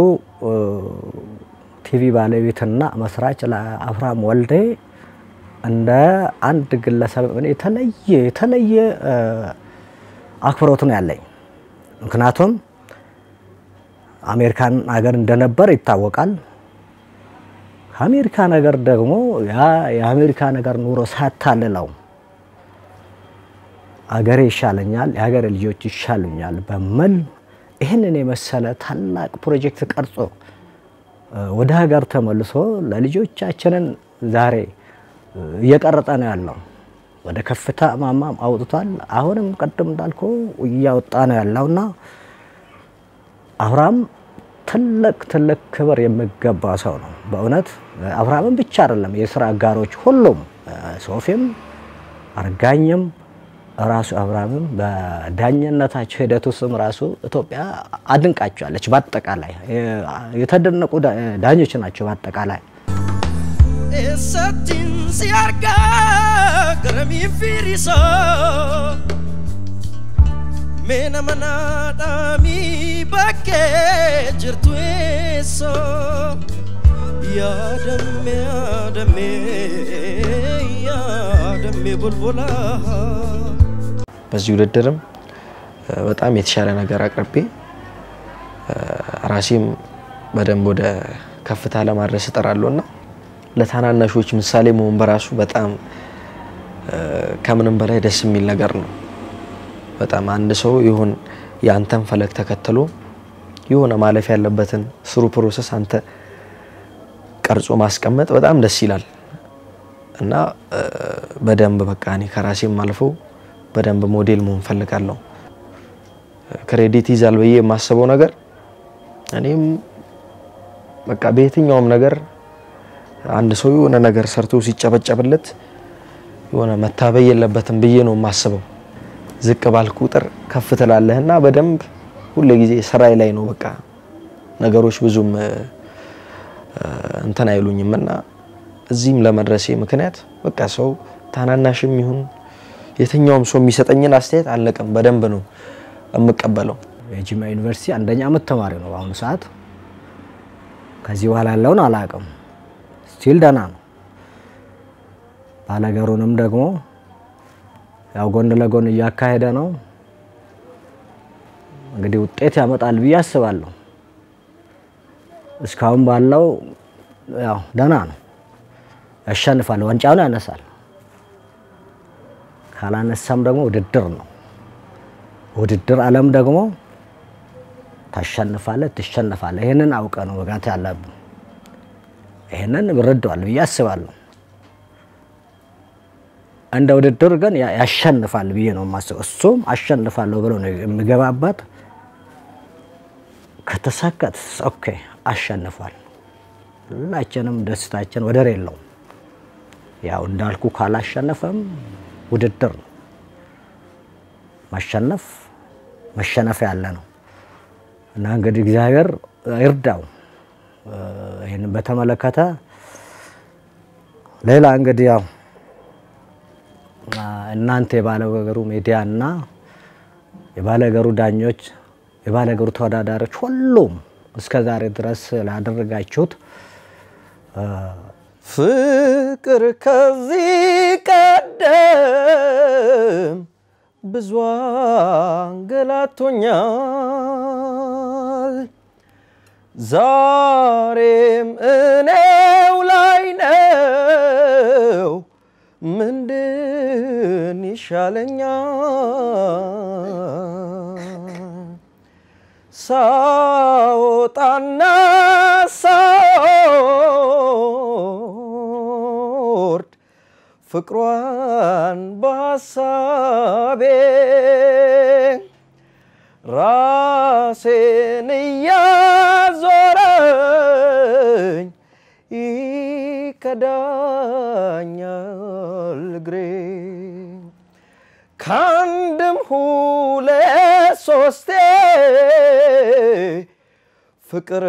ቲቪ ባለቤትና መስራች ለአብርሃም ወልዴ እንደ አንድ ግለሰብ እኔ የተለየ የተለየ አክብሮት ነው ያለኝ። ምክንያቱም አሜሪካን ሀገር እንደነበር ይታወቃል። ከአሜሪካ ነገር ደግሞ ያ የአሜሪካ ነገር ኑሮ ሳታልለው አገሬ ይሻለኛል፣ የሀገሬ ልጆች ይሻሉኛል በሚል ይህንን የመሰለ ታላቅ ፕሮጀክት ቀርጾ ወደ ሀገር ተመልሶ ለልጆቻችንን ዛሬ እየቀረጸ ነው ያለው። ወደ ከፍታ ማማም አውጥቷል። አሁንም ቅድም እንዳልኩ እያወጣ ነው ያለውና አብርሃም ትልቅ ትልቅ ክብር የሚገባ ሰው ነው። በእውነት አብርሃምን ብቻ አይደለም የስራ አጋሮች ሁሉም ሶፊም አርጋኝም ራሱ አብርሃምም በዳኝነታቸው ሂደት ውስጥም ራሱ ኢትዮጵያ አድንቃቸዋለች። በአጠቃላይ የተደነቁ ዳኞች ናቸው። በአጠቃላይ Esatin si arga grami firisa Mena manadami bakke jirtu eso Yaadamme yaadamme yaadamme bulbula በዚህ ውድድርም እ፣ በጣም የተሻለ ነገር አቅርቤ እ፣ ራሴም በደንብ ወደ ከፍታ ለማድረስ እጥራለሁ እና ለታናናሾች ምሳሌ መሆን በራሱ በጣም እ፣ ከምንም በላይ ደስ የሚል ነገር ነው። በጣም አንድ ሰው ይሁን የአንተን ፈለግ ተከትሎ የሆነ ማለፍ ያለበትን ስሩ ፕሮሰስ አንተ ቀርጾ ማስቀመጥ በጣም ደስ ይላል እና እ፣ በደንብ በቃ እኔ ከራሴም አልፎ በደንብ ሞዴል መሆን ፈልጋለሁ። ክሬዲት ይዛል ብዬ የማስበው ነገር እኔም በቃ በየትኛውም ነገር አንድ ሰው የሆነ ነገር ሰርቶ ሲጨበጨብለት የሆነ መታበይ የለበትም ብዬ ነው የማስበው። ዝቅ ባልክ ቁጥር ከፍ ትላለህና በደንብ ሁሌ ጊዜ ስራዬ ላይ ነው በቃ ነገሮች ብዙም እ፣ እንትን አይሉኝም እና እዚህም ለመድረሴ ምክንያት በቃ ሰው ታናናሽም ይሁን የትኛውም ሰው የሚሰጠኝን አስተያየት አልነቅም፣ በደንብ ነው የምቀበለው። የጂማ ዩኒቨርሲቲ አንደኛ ዓመት ተማሪ ነው በአሁኑ ሰዓት። ከዚህ በኋላ ያለውን አላውቅም። ስቲል ደህና ነው። ባለገሩንም ደግሞ ያው ጎን ለጎን እያካሄደ ነው። እንግዲህ ውጤት ያመጣል ብዬ አስባለሁ። እስካሁን ባለው ያው ደህና ነው፣ ያሸንፋል፣ ዋንጫውን ያነሳል። ካላነሳም ደግሞ ውድድር ነው። ውድድር ዓለም ደግሞ ታሸንፋለህ፣ ትሸነፋለህ። ይህንን አውቀ ነው መጋት ያለብን። ይህንን ይረዳዋል ብዬ አስባለሁ። እንደ ውድድር ግን ያ- ያሸንፋል ብዬ ነው የማስበው። እሱም አሸንፋለሁ ብሎ ነው የሚገባበት። ከተሳካት ኦኬ አሸንፏል። ሁላችንም ደስታችን ወደር የለውም። ያው እንዳልኩ ካላሸነፈም ውድድር ነው። ማሸነፍ መሸነፍ ያለ ነው እና እንግዲህ እግዚአብሔር ይርዳው። እ፣ ይህንን በተመለከተ ሌላ እንግዲህ ያው አ፣ እናንተ የባለገሩ ሚዲያ እና የባለገሩ ዳኞች፣ የባለገሩ ተወዳዳሪዎች ሁሉም እስከ ዛሬ ድረስ ላደረጋችሁት እ፣ ፍቅር ከዚህ ቀደም ብዙ አንገላቶኛል። ዛሬም እኔው ላይ ነው። ምንድን ይሻለኛል? ሳወጣና ሳወርድ ፍቅሯን በሐሳቤ ራሴን እያዞረኝ ይከዳኛል እግሬ ከአንድም ሁለት ሶስቴ ፍቅር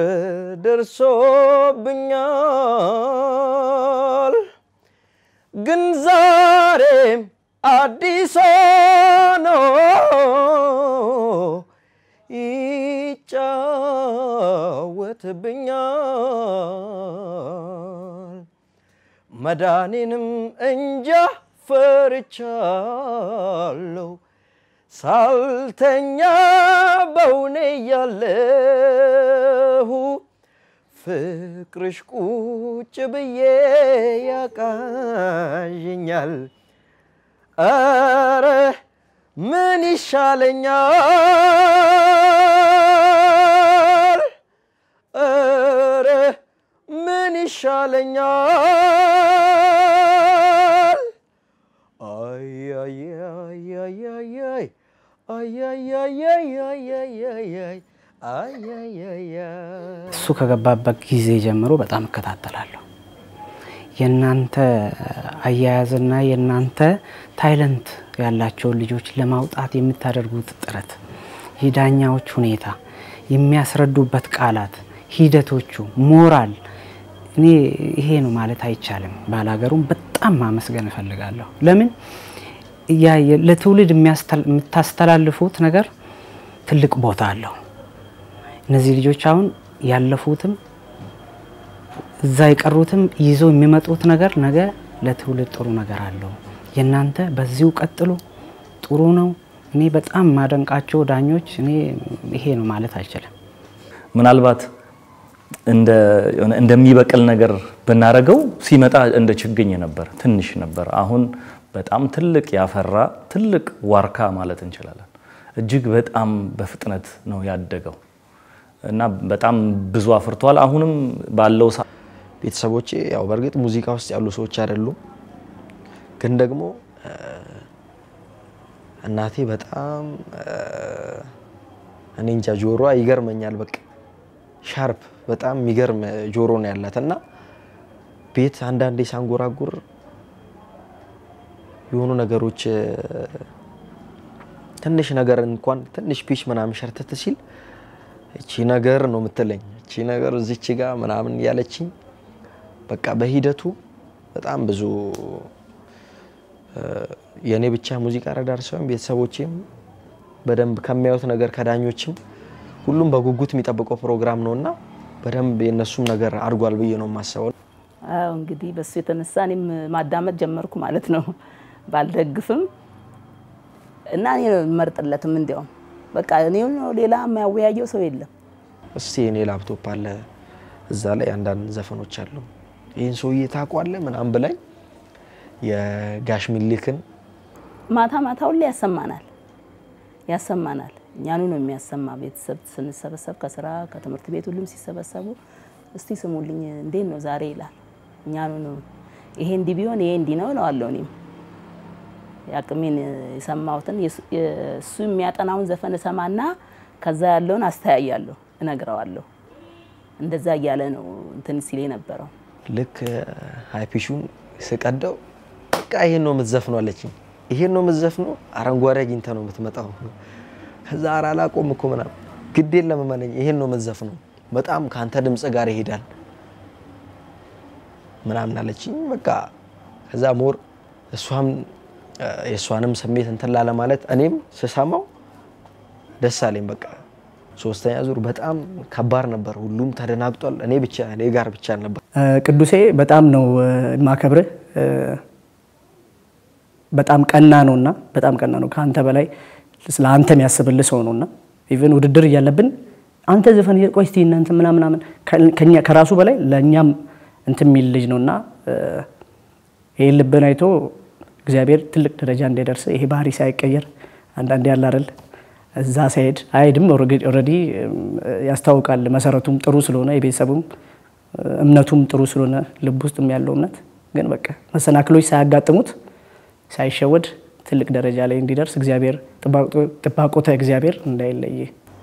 ደርሶብኛል ግን ዛሬም አዲስ ሆኖ ይጫወትብኛል። መዳኔንም እንጃ ፈርቻለሁ ሳልተኛ በውኔ ያለሁ ፍቅርሽ ቁጭ ብዬ ያቃዥኛል። አረ ምን ይሻለኛል? አረ ምን ይሻለኛል? አይ አይ አይ አይ አይ አይ አይ አይ አይ አይ አይ አይ አይ አይ አይ አይ አይ አይ እሱ ከገባበት ጊዜ ጀምሮ በጣም እከታተላለሁ። የእናንተ አያያዝና የእናንተ ታይለንት ያላቸውን ልጆች ለማውጣት የምታደርጉት ጥረት፣ የዳኛዎች ሁኔታ፣ የሚያስረዱበት ቃላት፣ ሂደቶቹ፣ ሞራል እኔ ይሄ ነው ማለት አይቻልም። ባላገሩም በጣም ማመስገን እፈልጋለሁ። ለምን ያ የ- ለትውልድ የሚያስተል- የምታስተላልፉት ነገር ትልቅ ቦታ አለው። እነዚህ ልጆች አሁን ያለፉትም እዛ የቀሩትም ይዘው የሚመጡት ነገር ነገ ለትውልድ ጥሩ ነገር አለው። የእናንተ በዚሁ ቀጥሉ፣ ጥሩ ነው። እኔ በጣም ማደንቃቸው ዳኞች እኔ ይሄ ነው ማለት አልችልም። ምናልባት እንደሚበቅል ነገር ብናረገው ሲመጣ እንደ ችግኝ ነበር፣ ትንሽ ነበር። አሁን በጣም ትልቅ ያፈራ ትልቅ ዋርካ ማለት እንችላለን። እጅግ በጣም በፍጥነት ነው ያደገው እና በጣም ብዙ አፍርቷል። አሁንም ባለው ቤተሰቦቼ ያው በእርግጥ ሙዚቃ ውስጥ ያሉ ሰዎች አይደሉም፣ ግን ደግሞ እናቴ በጣም እኔ እንጃ ጆሮዋ ይገርመኛል። በቃ ሻርፕ በጣም የሚገርም ጆሮ ነው ያላት እና ቤት አንዳንዴ ሳንጎራጉር የሆኑ ነገሮች ትንሽ ነገር እንኳን ትንሽ ፒች ምናምን ሸርተት ሲል እቺ ነገር ነው የምትለኝ እቺ ነገር እዚች ጋ ምናምን ያለችኝ በቃ በሂደቱ በጣም ብዙ የእኔ ብቻ ሙዚቃ ረዳር ሳይሆን ቤተሰቦቼም በደንብ ከሚያዩት ነገር ከዳኞችም ሁሉም በጉጉት የሚጠብቀው ፕሮግራም ነው እና በደንብ የእነሱም ነገር አድጓል ብዬ ነው የማስበው። አዎ እንግዲህ በሱ የተነሳ እኔም ማዳመጥ ጀመርኩ ማለት ነው። ባልደግፍም እና እኔ ነው የምመርጥለትም እንዲያውም በቃ እኔ ሌላ የሚያወያየው ሰው የለም። እስቲ እኔ ላፕቶፕ አለ እዛ ላይ አንዳንድ ዘፈኖች አሉ ይህን ሰውዬ ታውቋለህ ምናምን ብላኝ የጋሽ ሚሊክን ማታ ማታ ሁሌ ያሰማናል ያሰማናል። እኛኑ ነው የሚያሰማ። ቤተሰብ ስንሰበሰብ ከስራ ከትምህርት ቤት ሁሉም ሲሰበሰቡ እስቲ ስሙልኝ እንዴት ነው ዛሬ ይላል። እኛኑ ነው ይሄ እንዲህ ቢሆን ይሄ እንዲህ ነው እለዋለሁ። እኔም የአቅሜን የሰማሁትን እሱ የሚያጠናውን ዘፈን እሰማና ከዛ ያለውን አስተያያለሁ፣ እነግረዋለሁ። እንደዛ እያለ ነው እንትን ሲል የነበረው። ልክ ሀይፒሹን ስቀደው በቃ ይሄን ነው የምትዘፍነው አለችኝ። ይሄን ነው የምትዘፍነው፣ አረንጓዴ አግኝተህ ነው የምትመጣው። ከዛ ኧረ አላቆም እኮ ምናምን፣ ግድ የለም እመነኝ፣ ይሄን ነው የምትዘፍነው፣ በጣም ከአንተ ድምፅ ጋር ይሄዳል ምናምን አለችኝ። በቃ ከዛ ሞር እሷም የእሷንም ስሜት እንትን ላለ ማለት እኔም ስሰማው ደስ አለኝ። በቃ ሶስተኛ ዙር በጣም ከባድ ነበር። ሁሉም ተደናግጧል። እኔ ብቻ እኔ ጋር ብቻ ነበር። ቅዱሴ በጣም ነው የማከብርህ። በጣም ቀና ነውና በጣም ቀና ነው። ከአንተ በላይ ስለ አንተ የሚያስብልህ ሰው ነውና ኢቨን ውድድር እያለብን አንተ ዘፈን ቆይ እስቲ እናንተ ምናምን ምናምን ከኛ ከራሱ በላይ ለእኛም እንትን የሚል ልጅ ነውና ይህን ልብን አይቶ እግዚአብሔር ትልቅ ደረጃ እንዲደርስ ይሄ ባህሪ ሳይቀየር አንዳንዴ ያለ አይደል እዛ ሳይሄድ አይሄድም። ኦልሬዲ ያስታውቃል። መሰረቱም ጥሩ ስለሆነ የቤተሰቡም እምነቱም ጥሩ ስለሆነ ልብ ውስጥም ያለው እምነት ግን በቃ መሰናክሎች ሳያጋጥሙት ሳይሸወድ ትልቅ ደረጃ ላይ እንዲደርስ እግዚአብሔር ጥባቆተ እግዚአብሔር እንዳይለይ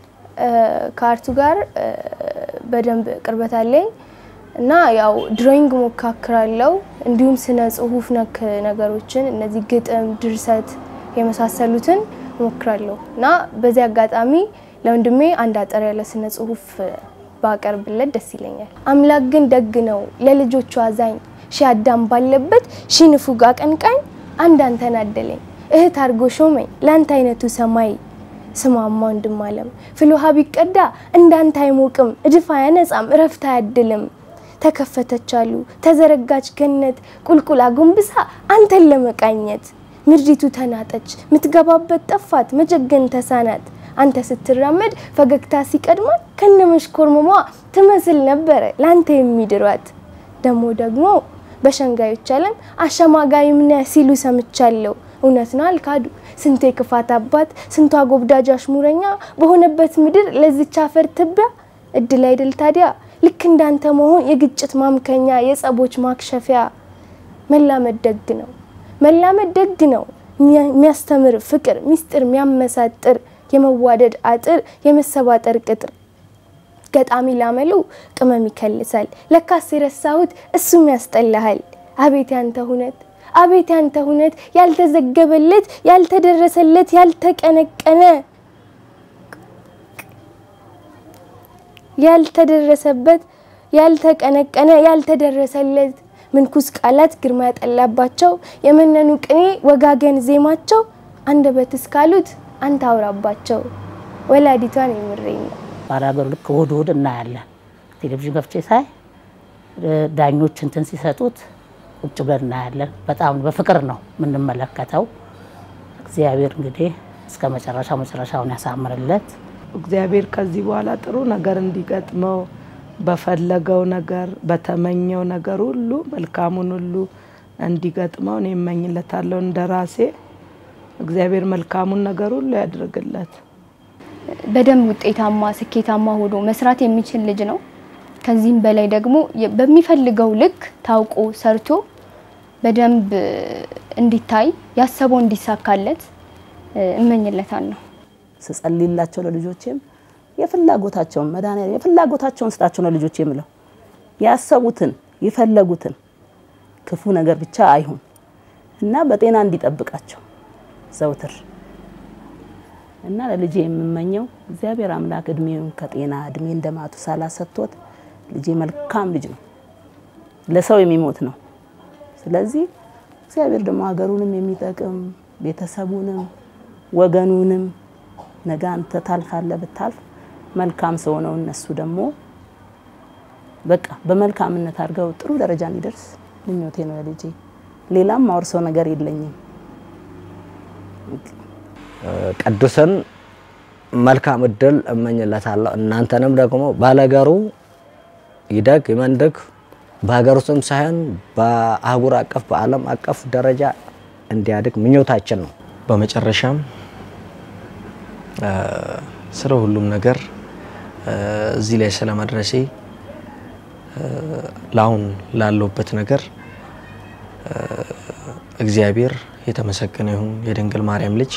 ከአርቱ ጋር በደንብ ቅርበት አለኝ እና ያው ድሮይንግ ሞካክራለው እንዲሁም ስነ ጽሁፍ ነክ ነገሮችን እነዚህ ግጥም፣ ድርሰት የመሳሰሉትን ሞክራለሁ እና በዚህ አጋጣሚ ለወንድሜ አንድ አጠር ያለ ስነ ጽሁፍ ባቀርብለት ደስ ይለኛል። አምላክ ግን ደግ ነው ለልጆቹ አዛኝ ሺህ አዳም ባለበት ሺህ ንፉግ አቀንቃኝ አንድ አንተን አደለኝ እህት አድርጎ ሾመኝ ለአንተ አይነቱ ሰማይ ስማማ ወንድም አለም ፍልውሃ ቢቀዳ እንዳንተ አይሞቅም እድፍ አያነጻም እረፍት አያድልም ተከፈተች አሉ ተዘረጋች ገነት ቁልቁል አጎንብሳ አንተን ለመቃኘት ምድሪቱ ተናጠች ምትገባበት ጠፋት መጀገን ተሳናት አንተ ስትራመድ ፈገግታ ሲቀድማት ከነመሽኮርመሟ ትመስል ነበረ ለአንተ የሚድሯት ደሞ ደግሞ በሸንጋዮች ዓለም አሸማጋይም ነህ ሲሉ ሰምቻለሁ። እውነት ነው አልካዱ። ስንቴ ክፋት አባት ስንቷ ጎብዳጅ አሽሙረኛ በሆነበት ምድር ለዚች አፈር ትቢያ እድል አይደል ታዲያ ልክ እንዳንተ መሆን የግጭት ማምከኛ የጸቦች ማክሸፊያ። መላመድ ደግ ነው መላመድ ደግ ነው የሚያስተምር ፍቅር ሚስጥር የሚያመሳጥር የመዋደድ አጥር የመሰባጠር ቅጥር ገጣሚ ላመሉ ቅመም ይከልሳል። ለካስ የረሳሁት እሱም ያስጠላሃል። አቤት ያንተ ሁነት አቤት ያንተ ሁነት ያልተዘገበለት ያልተደረሰለት ያልተቀነቀነ ያልተደረሰበት ያልተቀነቀነ ያልተደረሰለት ምንኩስ ቃላት ግርማ ያጠላባቸው የመነኑ ቅኔ ወጋገን ዜማቸው አንደበት እስካሉት አንተ አውራባቸው ወላዲቷን የምሬኝ ነው። ባላገሩ ልክ እሑድ እሑድ እናያለን። ቴሌቪዥን ከፍቼ ሳይ ዳኞች እንትን ሲሰጡት ቁጭ ብለን እናያለን። በጣም በፍቅር ነው የምንመለከተው። እግዚአብሔር እንግዲህ እስከ መጨረሻው መጨረሻውን ያሳምርለት። እግዚአብሔር ከዚህ በኋላ ጥሩ ነገር እንዲገጥመው በፈለገው ነገር በተመኘው ነገር ሁሉ መልካሙን ሁሉ እንዲገጥመው እኔ እመኝለታለሁ። እንደ ራሴ እግዚአብሔር መልካሙን ነገር ሁሉ ያድርግለት። በደንብ ውጤታማ ስኬታማ ሆኖ መስራት የሚችል ልጅ ነው። ከዚህም በላይ ደግሞ የ- በሚፈልገው ልክ ታውቆ ሰርቶ በደንብ እንዲታይ ያሰበው እንዲሳካለት እ፣ እመኝለታለሁ። ስጸልይላቸው ለልጆቼም የፍላጎታቸውን መድኃኒዓለም የፍላጎታቸውን ስጣቸው ነው ልጆቼ የምለው። ያሰቡትን የፈለጉትን ክፉ ነገር ብቻ አይሁን እና በጤና እንዲጠብቃቸው ዘውትር እና ለልጄ የምመኘው እግዚአብሔር አምላክ እድሜውን ከጤና እድሜ እንደማቱ ሳላ ሰጥቶት ልጄ መልካም ልጅ ነው፣ ለሰው የሚሞት ነው። ስለዚህ እግዚአብሔር ደግሞ ሀገሩንም የሚጠቅም ቤተሰቡንም ወገኑንም ነገ አንተ ታልፋለህ ብታልፍ መልካም ሰው ነው። እነሱ ደግሞ በቃ በመልካምነት አድርገው ጥሩ ደረጃ እንዲደርስ ምኞቴ ነው ለልጄ። ሌላም ማወርሰው ነገር የለኝም። ቅዱስን መልካም እድል እመኝለታለሁ። እናንተንም ደግሞ ባለገሩ ይደግ ይመንድግ በሀገር ውስጥም ሳይሆን በአህጉር አቀፍ በዓለም አቀፍ ደረጃ እንዲያድግ ምኞታችን ነው። በመጨረሻም ስለ ሁሉም ነገር እዚህ ላይ ስለመድረሴ ለአሁን ላለሁበት ነገር እግዚአብሔር የተመሰገነ ይሁን። የድንግል ማርያም ልጅ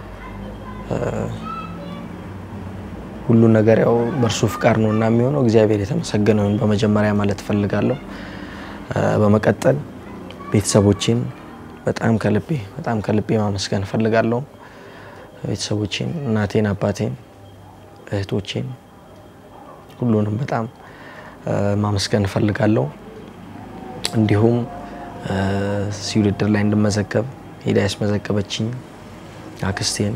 ሁሉን ነገር ያው በእርሱ ፍቃድ ነው እና የሚሆነው እግዚአብሔር የተመሰገነ ይሁን በመጀመሪያ ማለት እፈልጋለሁ። በመቀጠል ቤተሰቦቼን በጣም ከልቤ በጣም ከልቤ ማመስገን እፈልጋለሁ። ቤተሰቦቼን፣ እናቴን፣ አባቴን፣ እህቶቼን ሁሉንም በጣም ማመስገን እፈልጋለሁ። እንዲሁም እዚህ ውድድር ላይ እንድመዘገብ ሄዳ ያስመዘገበችኝ አክስቴን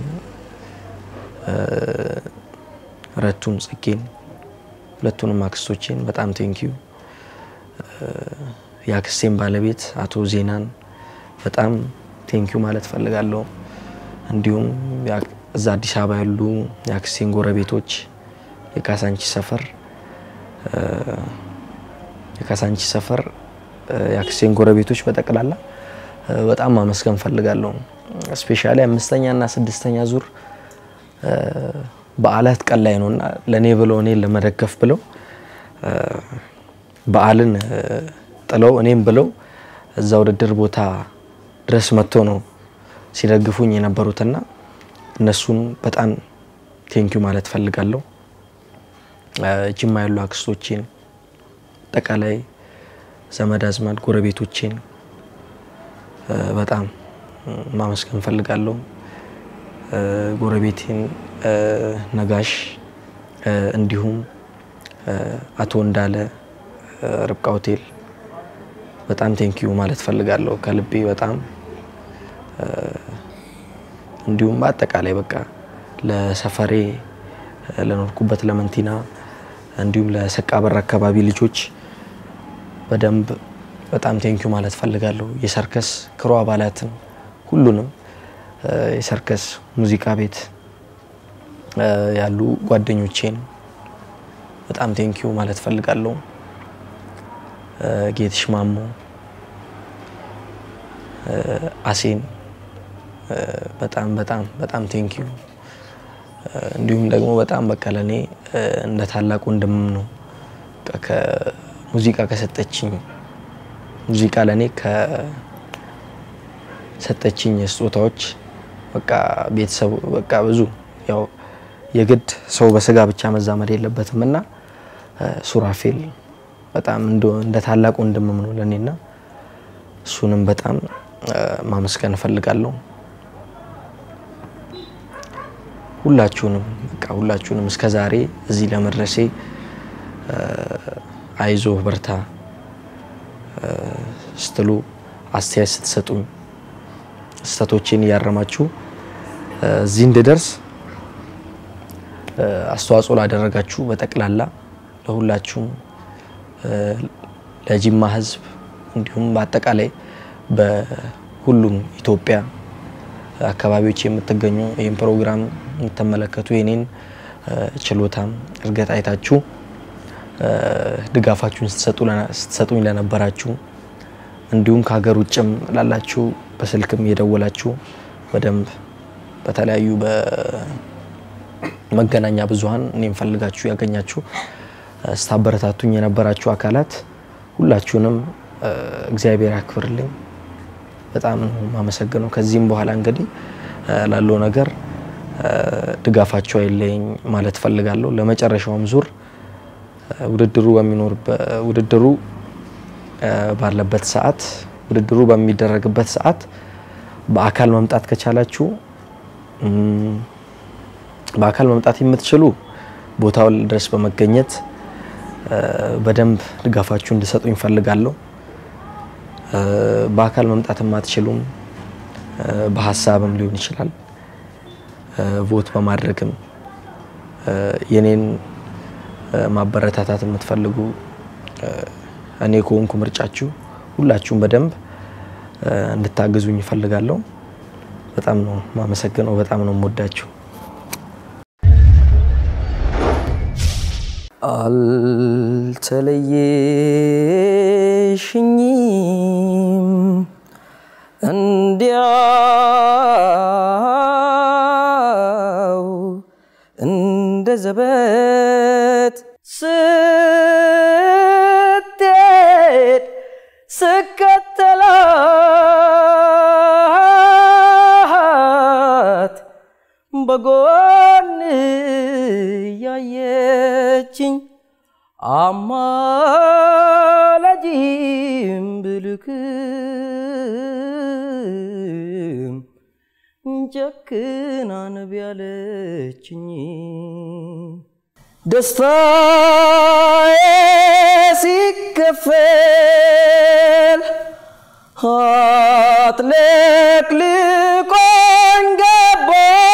ረቱን ጽጌን ሁለቱንም አክስቶቼን በጣም ቴንኪዩ። የአክስቴን ባለቤት አቶ ዜናን በጣም ቴንኪዩ ማለት ፈልጋለሁ። እንዲሁም እዛ አዲስ አበባ ያሉ የአክስቴን ጎረቤቶች የካሳንቺ ሰፈር የካሳንቺ ሰፈር የአክስቴን ጎረቤቶች በጠቅላላ በጣም ማመስገን ፈልጋለሁ። ስፔሻሊ አምስተኛ እና ስድስተኛ ዙር በዓላት ቀን ላይ ነው እና ለእኔ ብለው እኔን ለመደገፍ ብለው በዓልን ጥለው እኔም ብለው እዛ ውድድር ቦታ ድረስ መጥቶ ነው ሲደግፉኝ የነበሩትና እነሱን በጣም ቴንኪዩ ማለት ፈልጋለሁ። ጅማ ያሉ አክስቶቼን፣ አጠቃላይ ዘመድ አዝማድ ጎረቤቶቼን በጣም ማመስገን ፈልጋለሁ። ጎረቤቴን ነጋሽ፣ እንዲሁም አቶ እንዳለ ርብቃ ሆቴል በጣም ቴንኪዩ ማለት ፈልጋለሁ ከልቤ በጣም እንዲሁም በአጠቃላይ በቃ ለሰፈሬ ለኖርኩበት ለመንቲና እንዲሁም ለሰቃ በር አካባቢ ልጆች በደንብ በጣም ቴንኪዩ ማለት ፈልጋለሁ። የሰርከስ ክሮ አባላትን ሁሉንም የሰርከስ ሙዚቃ ቤት ያሉ ጓደኞቼን በጣም ቴንኪዩ ማለት ፈልጋለሁ። ጌትሽ ማሞ፣ አሴን በጣም በጣም በጣም ቴንኪዩ። እንዲሁም ደግሞ በጣም በቃ ለእኔ እንደ ታላቅ ወንድምም ነው። ሙዚቃ ከሰጠችኝ ሙዚቃ ለእኔ ከሰጠችኝ ስጦታዎች በቃ ቤተሰቡ በቃ ብዙ ያው የግድ ሰው በስጋ ብቻ መዛመድ የለበትም እና ሱራፌል በጣም እንደ ታላቅ ወንድምም ነው ለእኔና እሱንም በጣም ማመስገን እፈልጋለሁ። ሁላችሁንም በቃ ሁላችሁንም እስከ ዛሬ እዚህ ለመድረሴ አይዞህ በርታ ስትሉ አስተያየት ስትሰጡኝ ስህተቶቼን እያረማችሁ እዚህ እንድደርስ እ፣ አስተዋጽኦ ላደረጋችሁ በጠቅላላ ለሁላችሁም እ፣ ለጂማ ህዝብ እንዲሁም በአጠቃላይ በሁሉም ኢትዮጵያ አካባቢዎች የምትገኙ ይህን ፕሮግራም የምትመለከቱ የኔን እ፣ ችሎታም እድገት አይታችሁ እ፣ ድጋፋችሁን ስትሰጡ ለነ- ስትሰጡኝ ለነበራችሁ እንዲሁም ከሀገር ውጭም ላላችሁ በስልክም እየደወላችሁ በደንብ በተለያዩ በመገናኛ ብዙኃን እኔም ፈልጋችሁ ያገኛችሁ እ፣ ስታበረታቱኝ የነበራችሁ አካላት ሁላችሁንም እ፣ እግዚአብሔር ያክብርልኝ። በጣም ነው የማመሰግነው። ከዚህም በኋላ እንግዲህ እ፣ ላለው ነገር እ፣ ድጋፋችሁ አይለየኝ ማለት ፈልጋለሁ። ለመጨረሻውም ዙር እ፣ ውድድሩ በሚኖርበት ውድድሩ እ፣ ባለበት ሰዓት ውድድሩ በሚደረግበት ሰዓት በአካል መምጣት ከቻላችሁ እም፣ በአካል መምጣት የምትችሉ ቦታው ድረስ በመገኘት እ፣ በደንብ ድጋፋችሁ እንድሰጡኝ ፈልጋለሁ። እ፣ በአካል መምጣት የማትችሉም እ፣ በሀሳብም ሊሆን ይችላል እ፣ ቮት በማድረግም እ፣ የኔን እ፣ ማበረታታት የምትፈልጉ እ፣ እኔ ከሆንኩ ምርጫችሁ ሁላችሁም በደንብ እ፣ እንድታግዙኝ እፈልጋለሁ። በጣም ነው ማመሰግነው። በጣም ነው የምወዳችሁ። አልተለየሽኝም እንዲያው እንደ ዘበት ስትሄድ ስከተላት በጎን ያየችኝ አማላጅም ብልክም ጨክና ነቢ ያለችኝ ደስታዬ ሲከፈል አጥለቅልቆኝ ገባ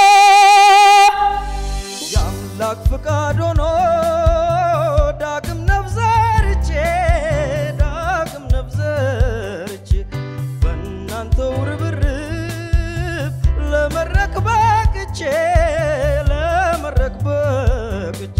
የአምላክ ፍቃድ ሆኖ ዳግም ነፍዘርቼ ዳግም ነፍዘርቼ በእናንተው ርብርብ ለመድረክ በቅቼ ለመድረክ በቅቼ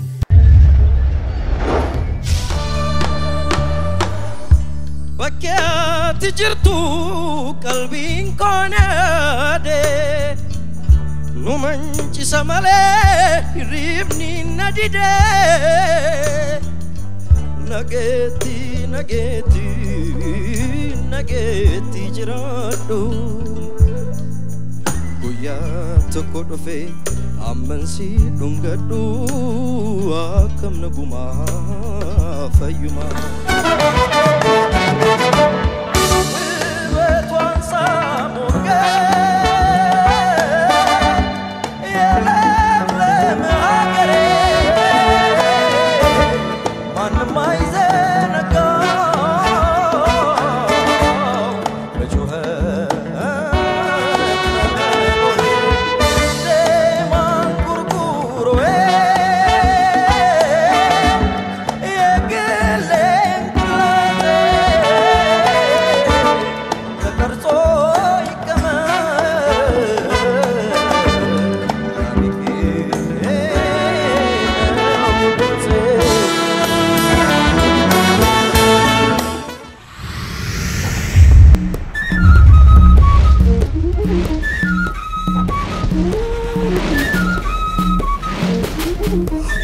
bakkeetti jirtu qalbiin koonade nu mancisa malee hirriibni na dide nageetti nageetti nageetti jiraadhu guyyaa tokko dhufe ammansi dhungadhu akkam nagumaa fayyumaa ውበቷን ሳሞገስ የለምለም ሀገሬ ማንም አይዘነጋው በጩኸት ዜማን ጉርጉሮዬ የግሌን ጉራሬ ተቀርጾ ይቀመጥ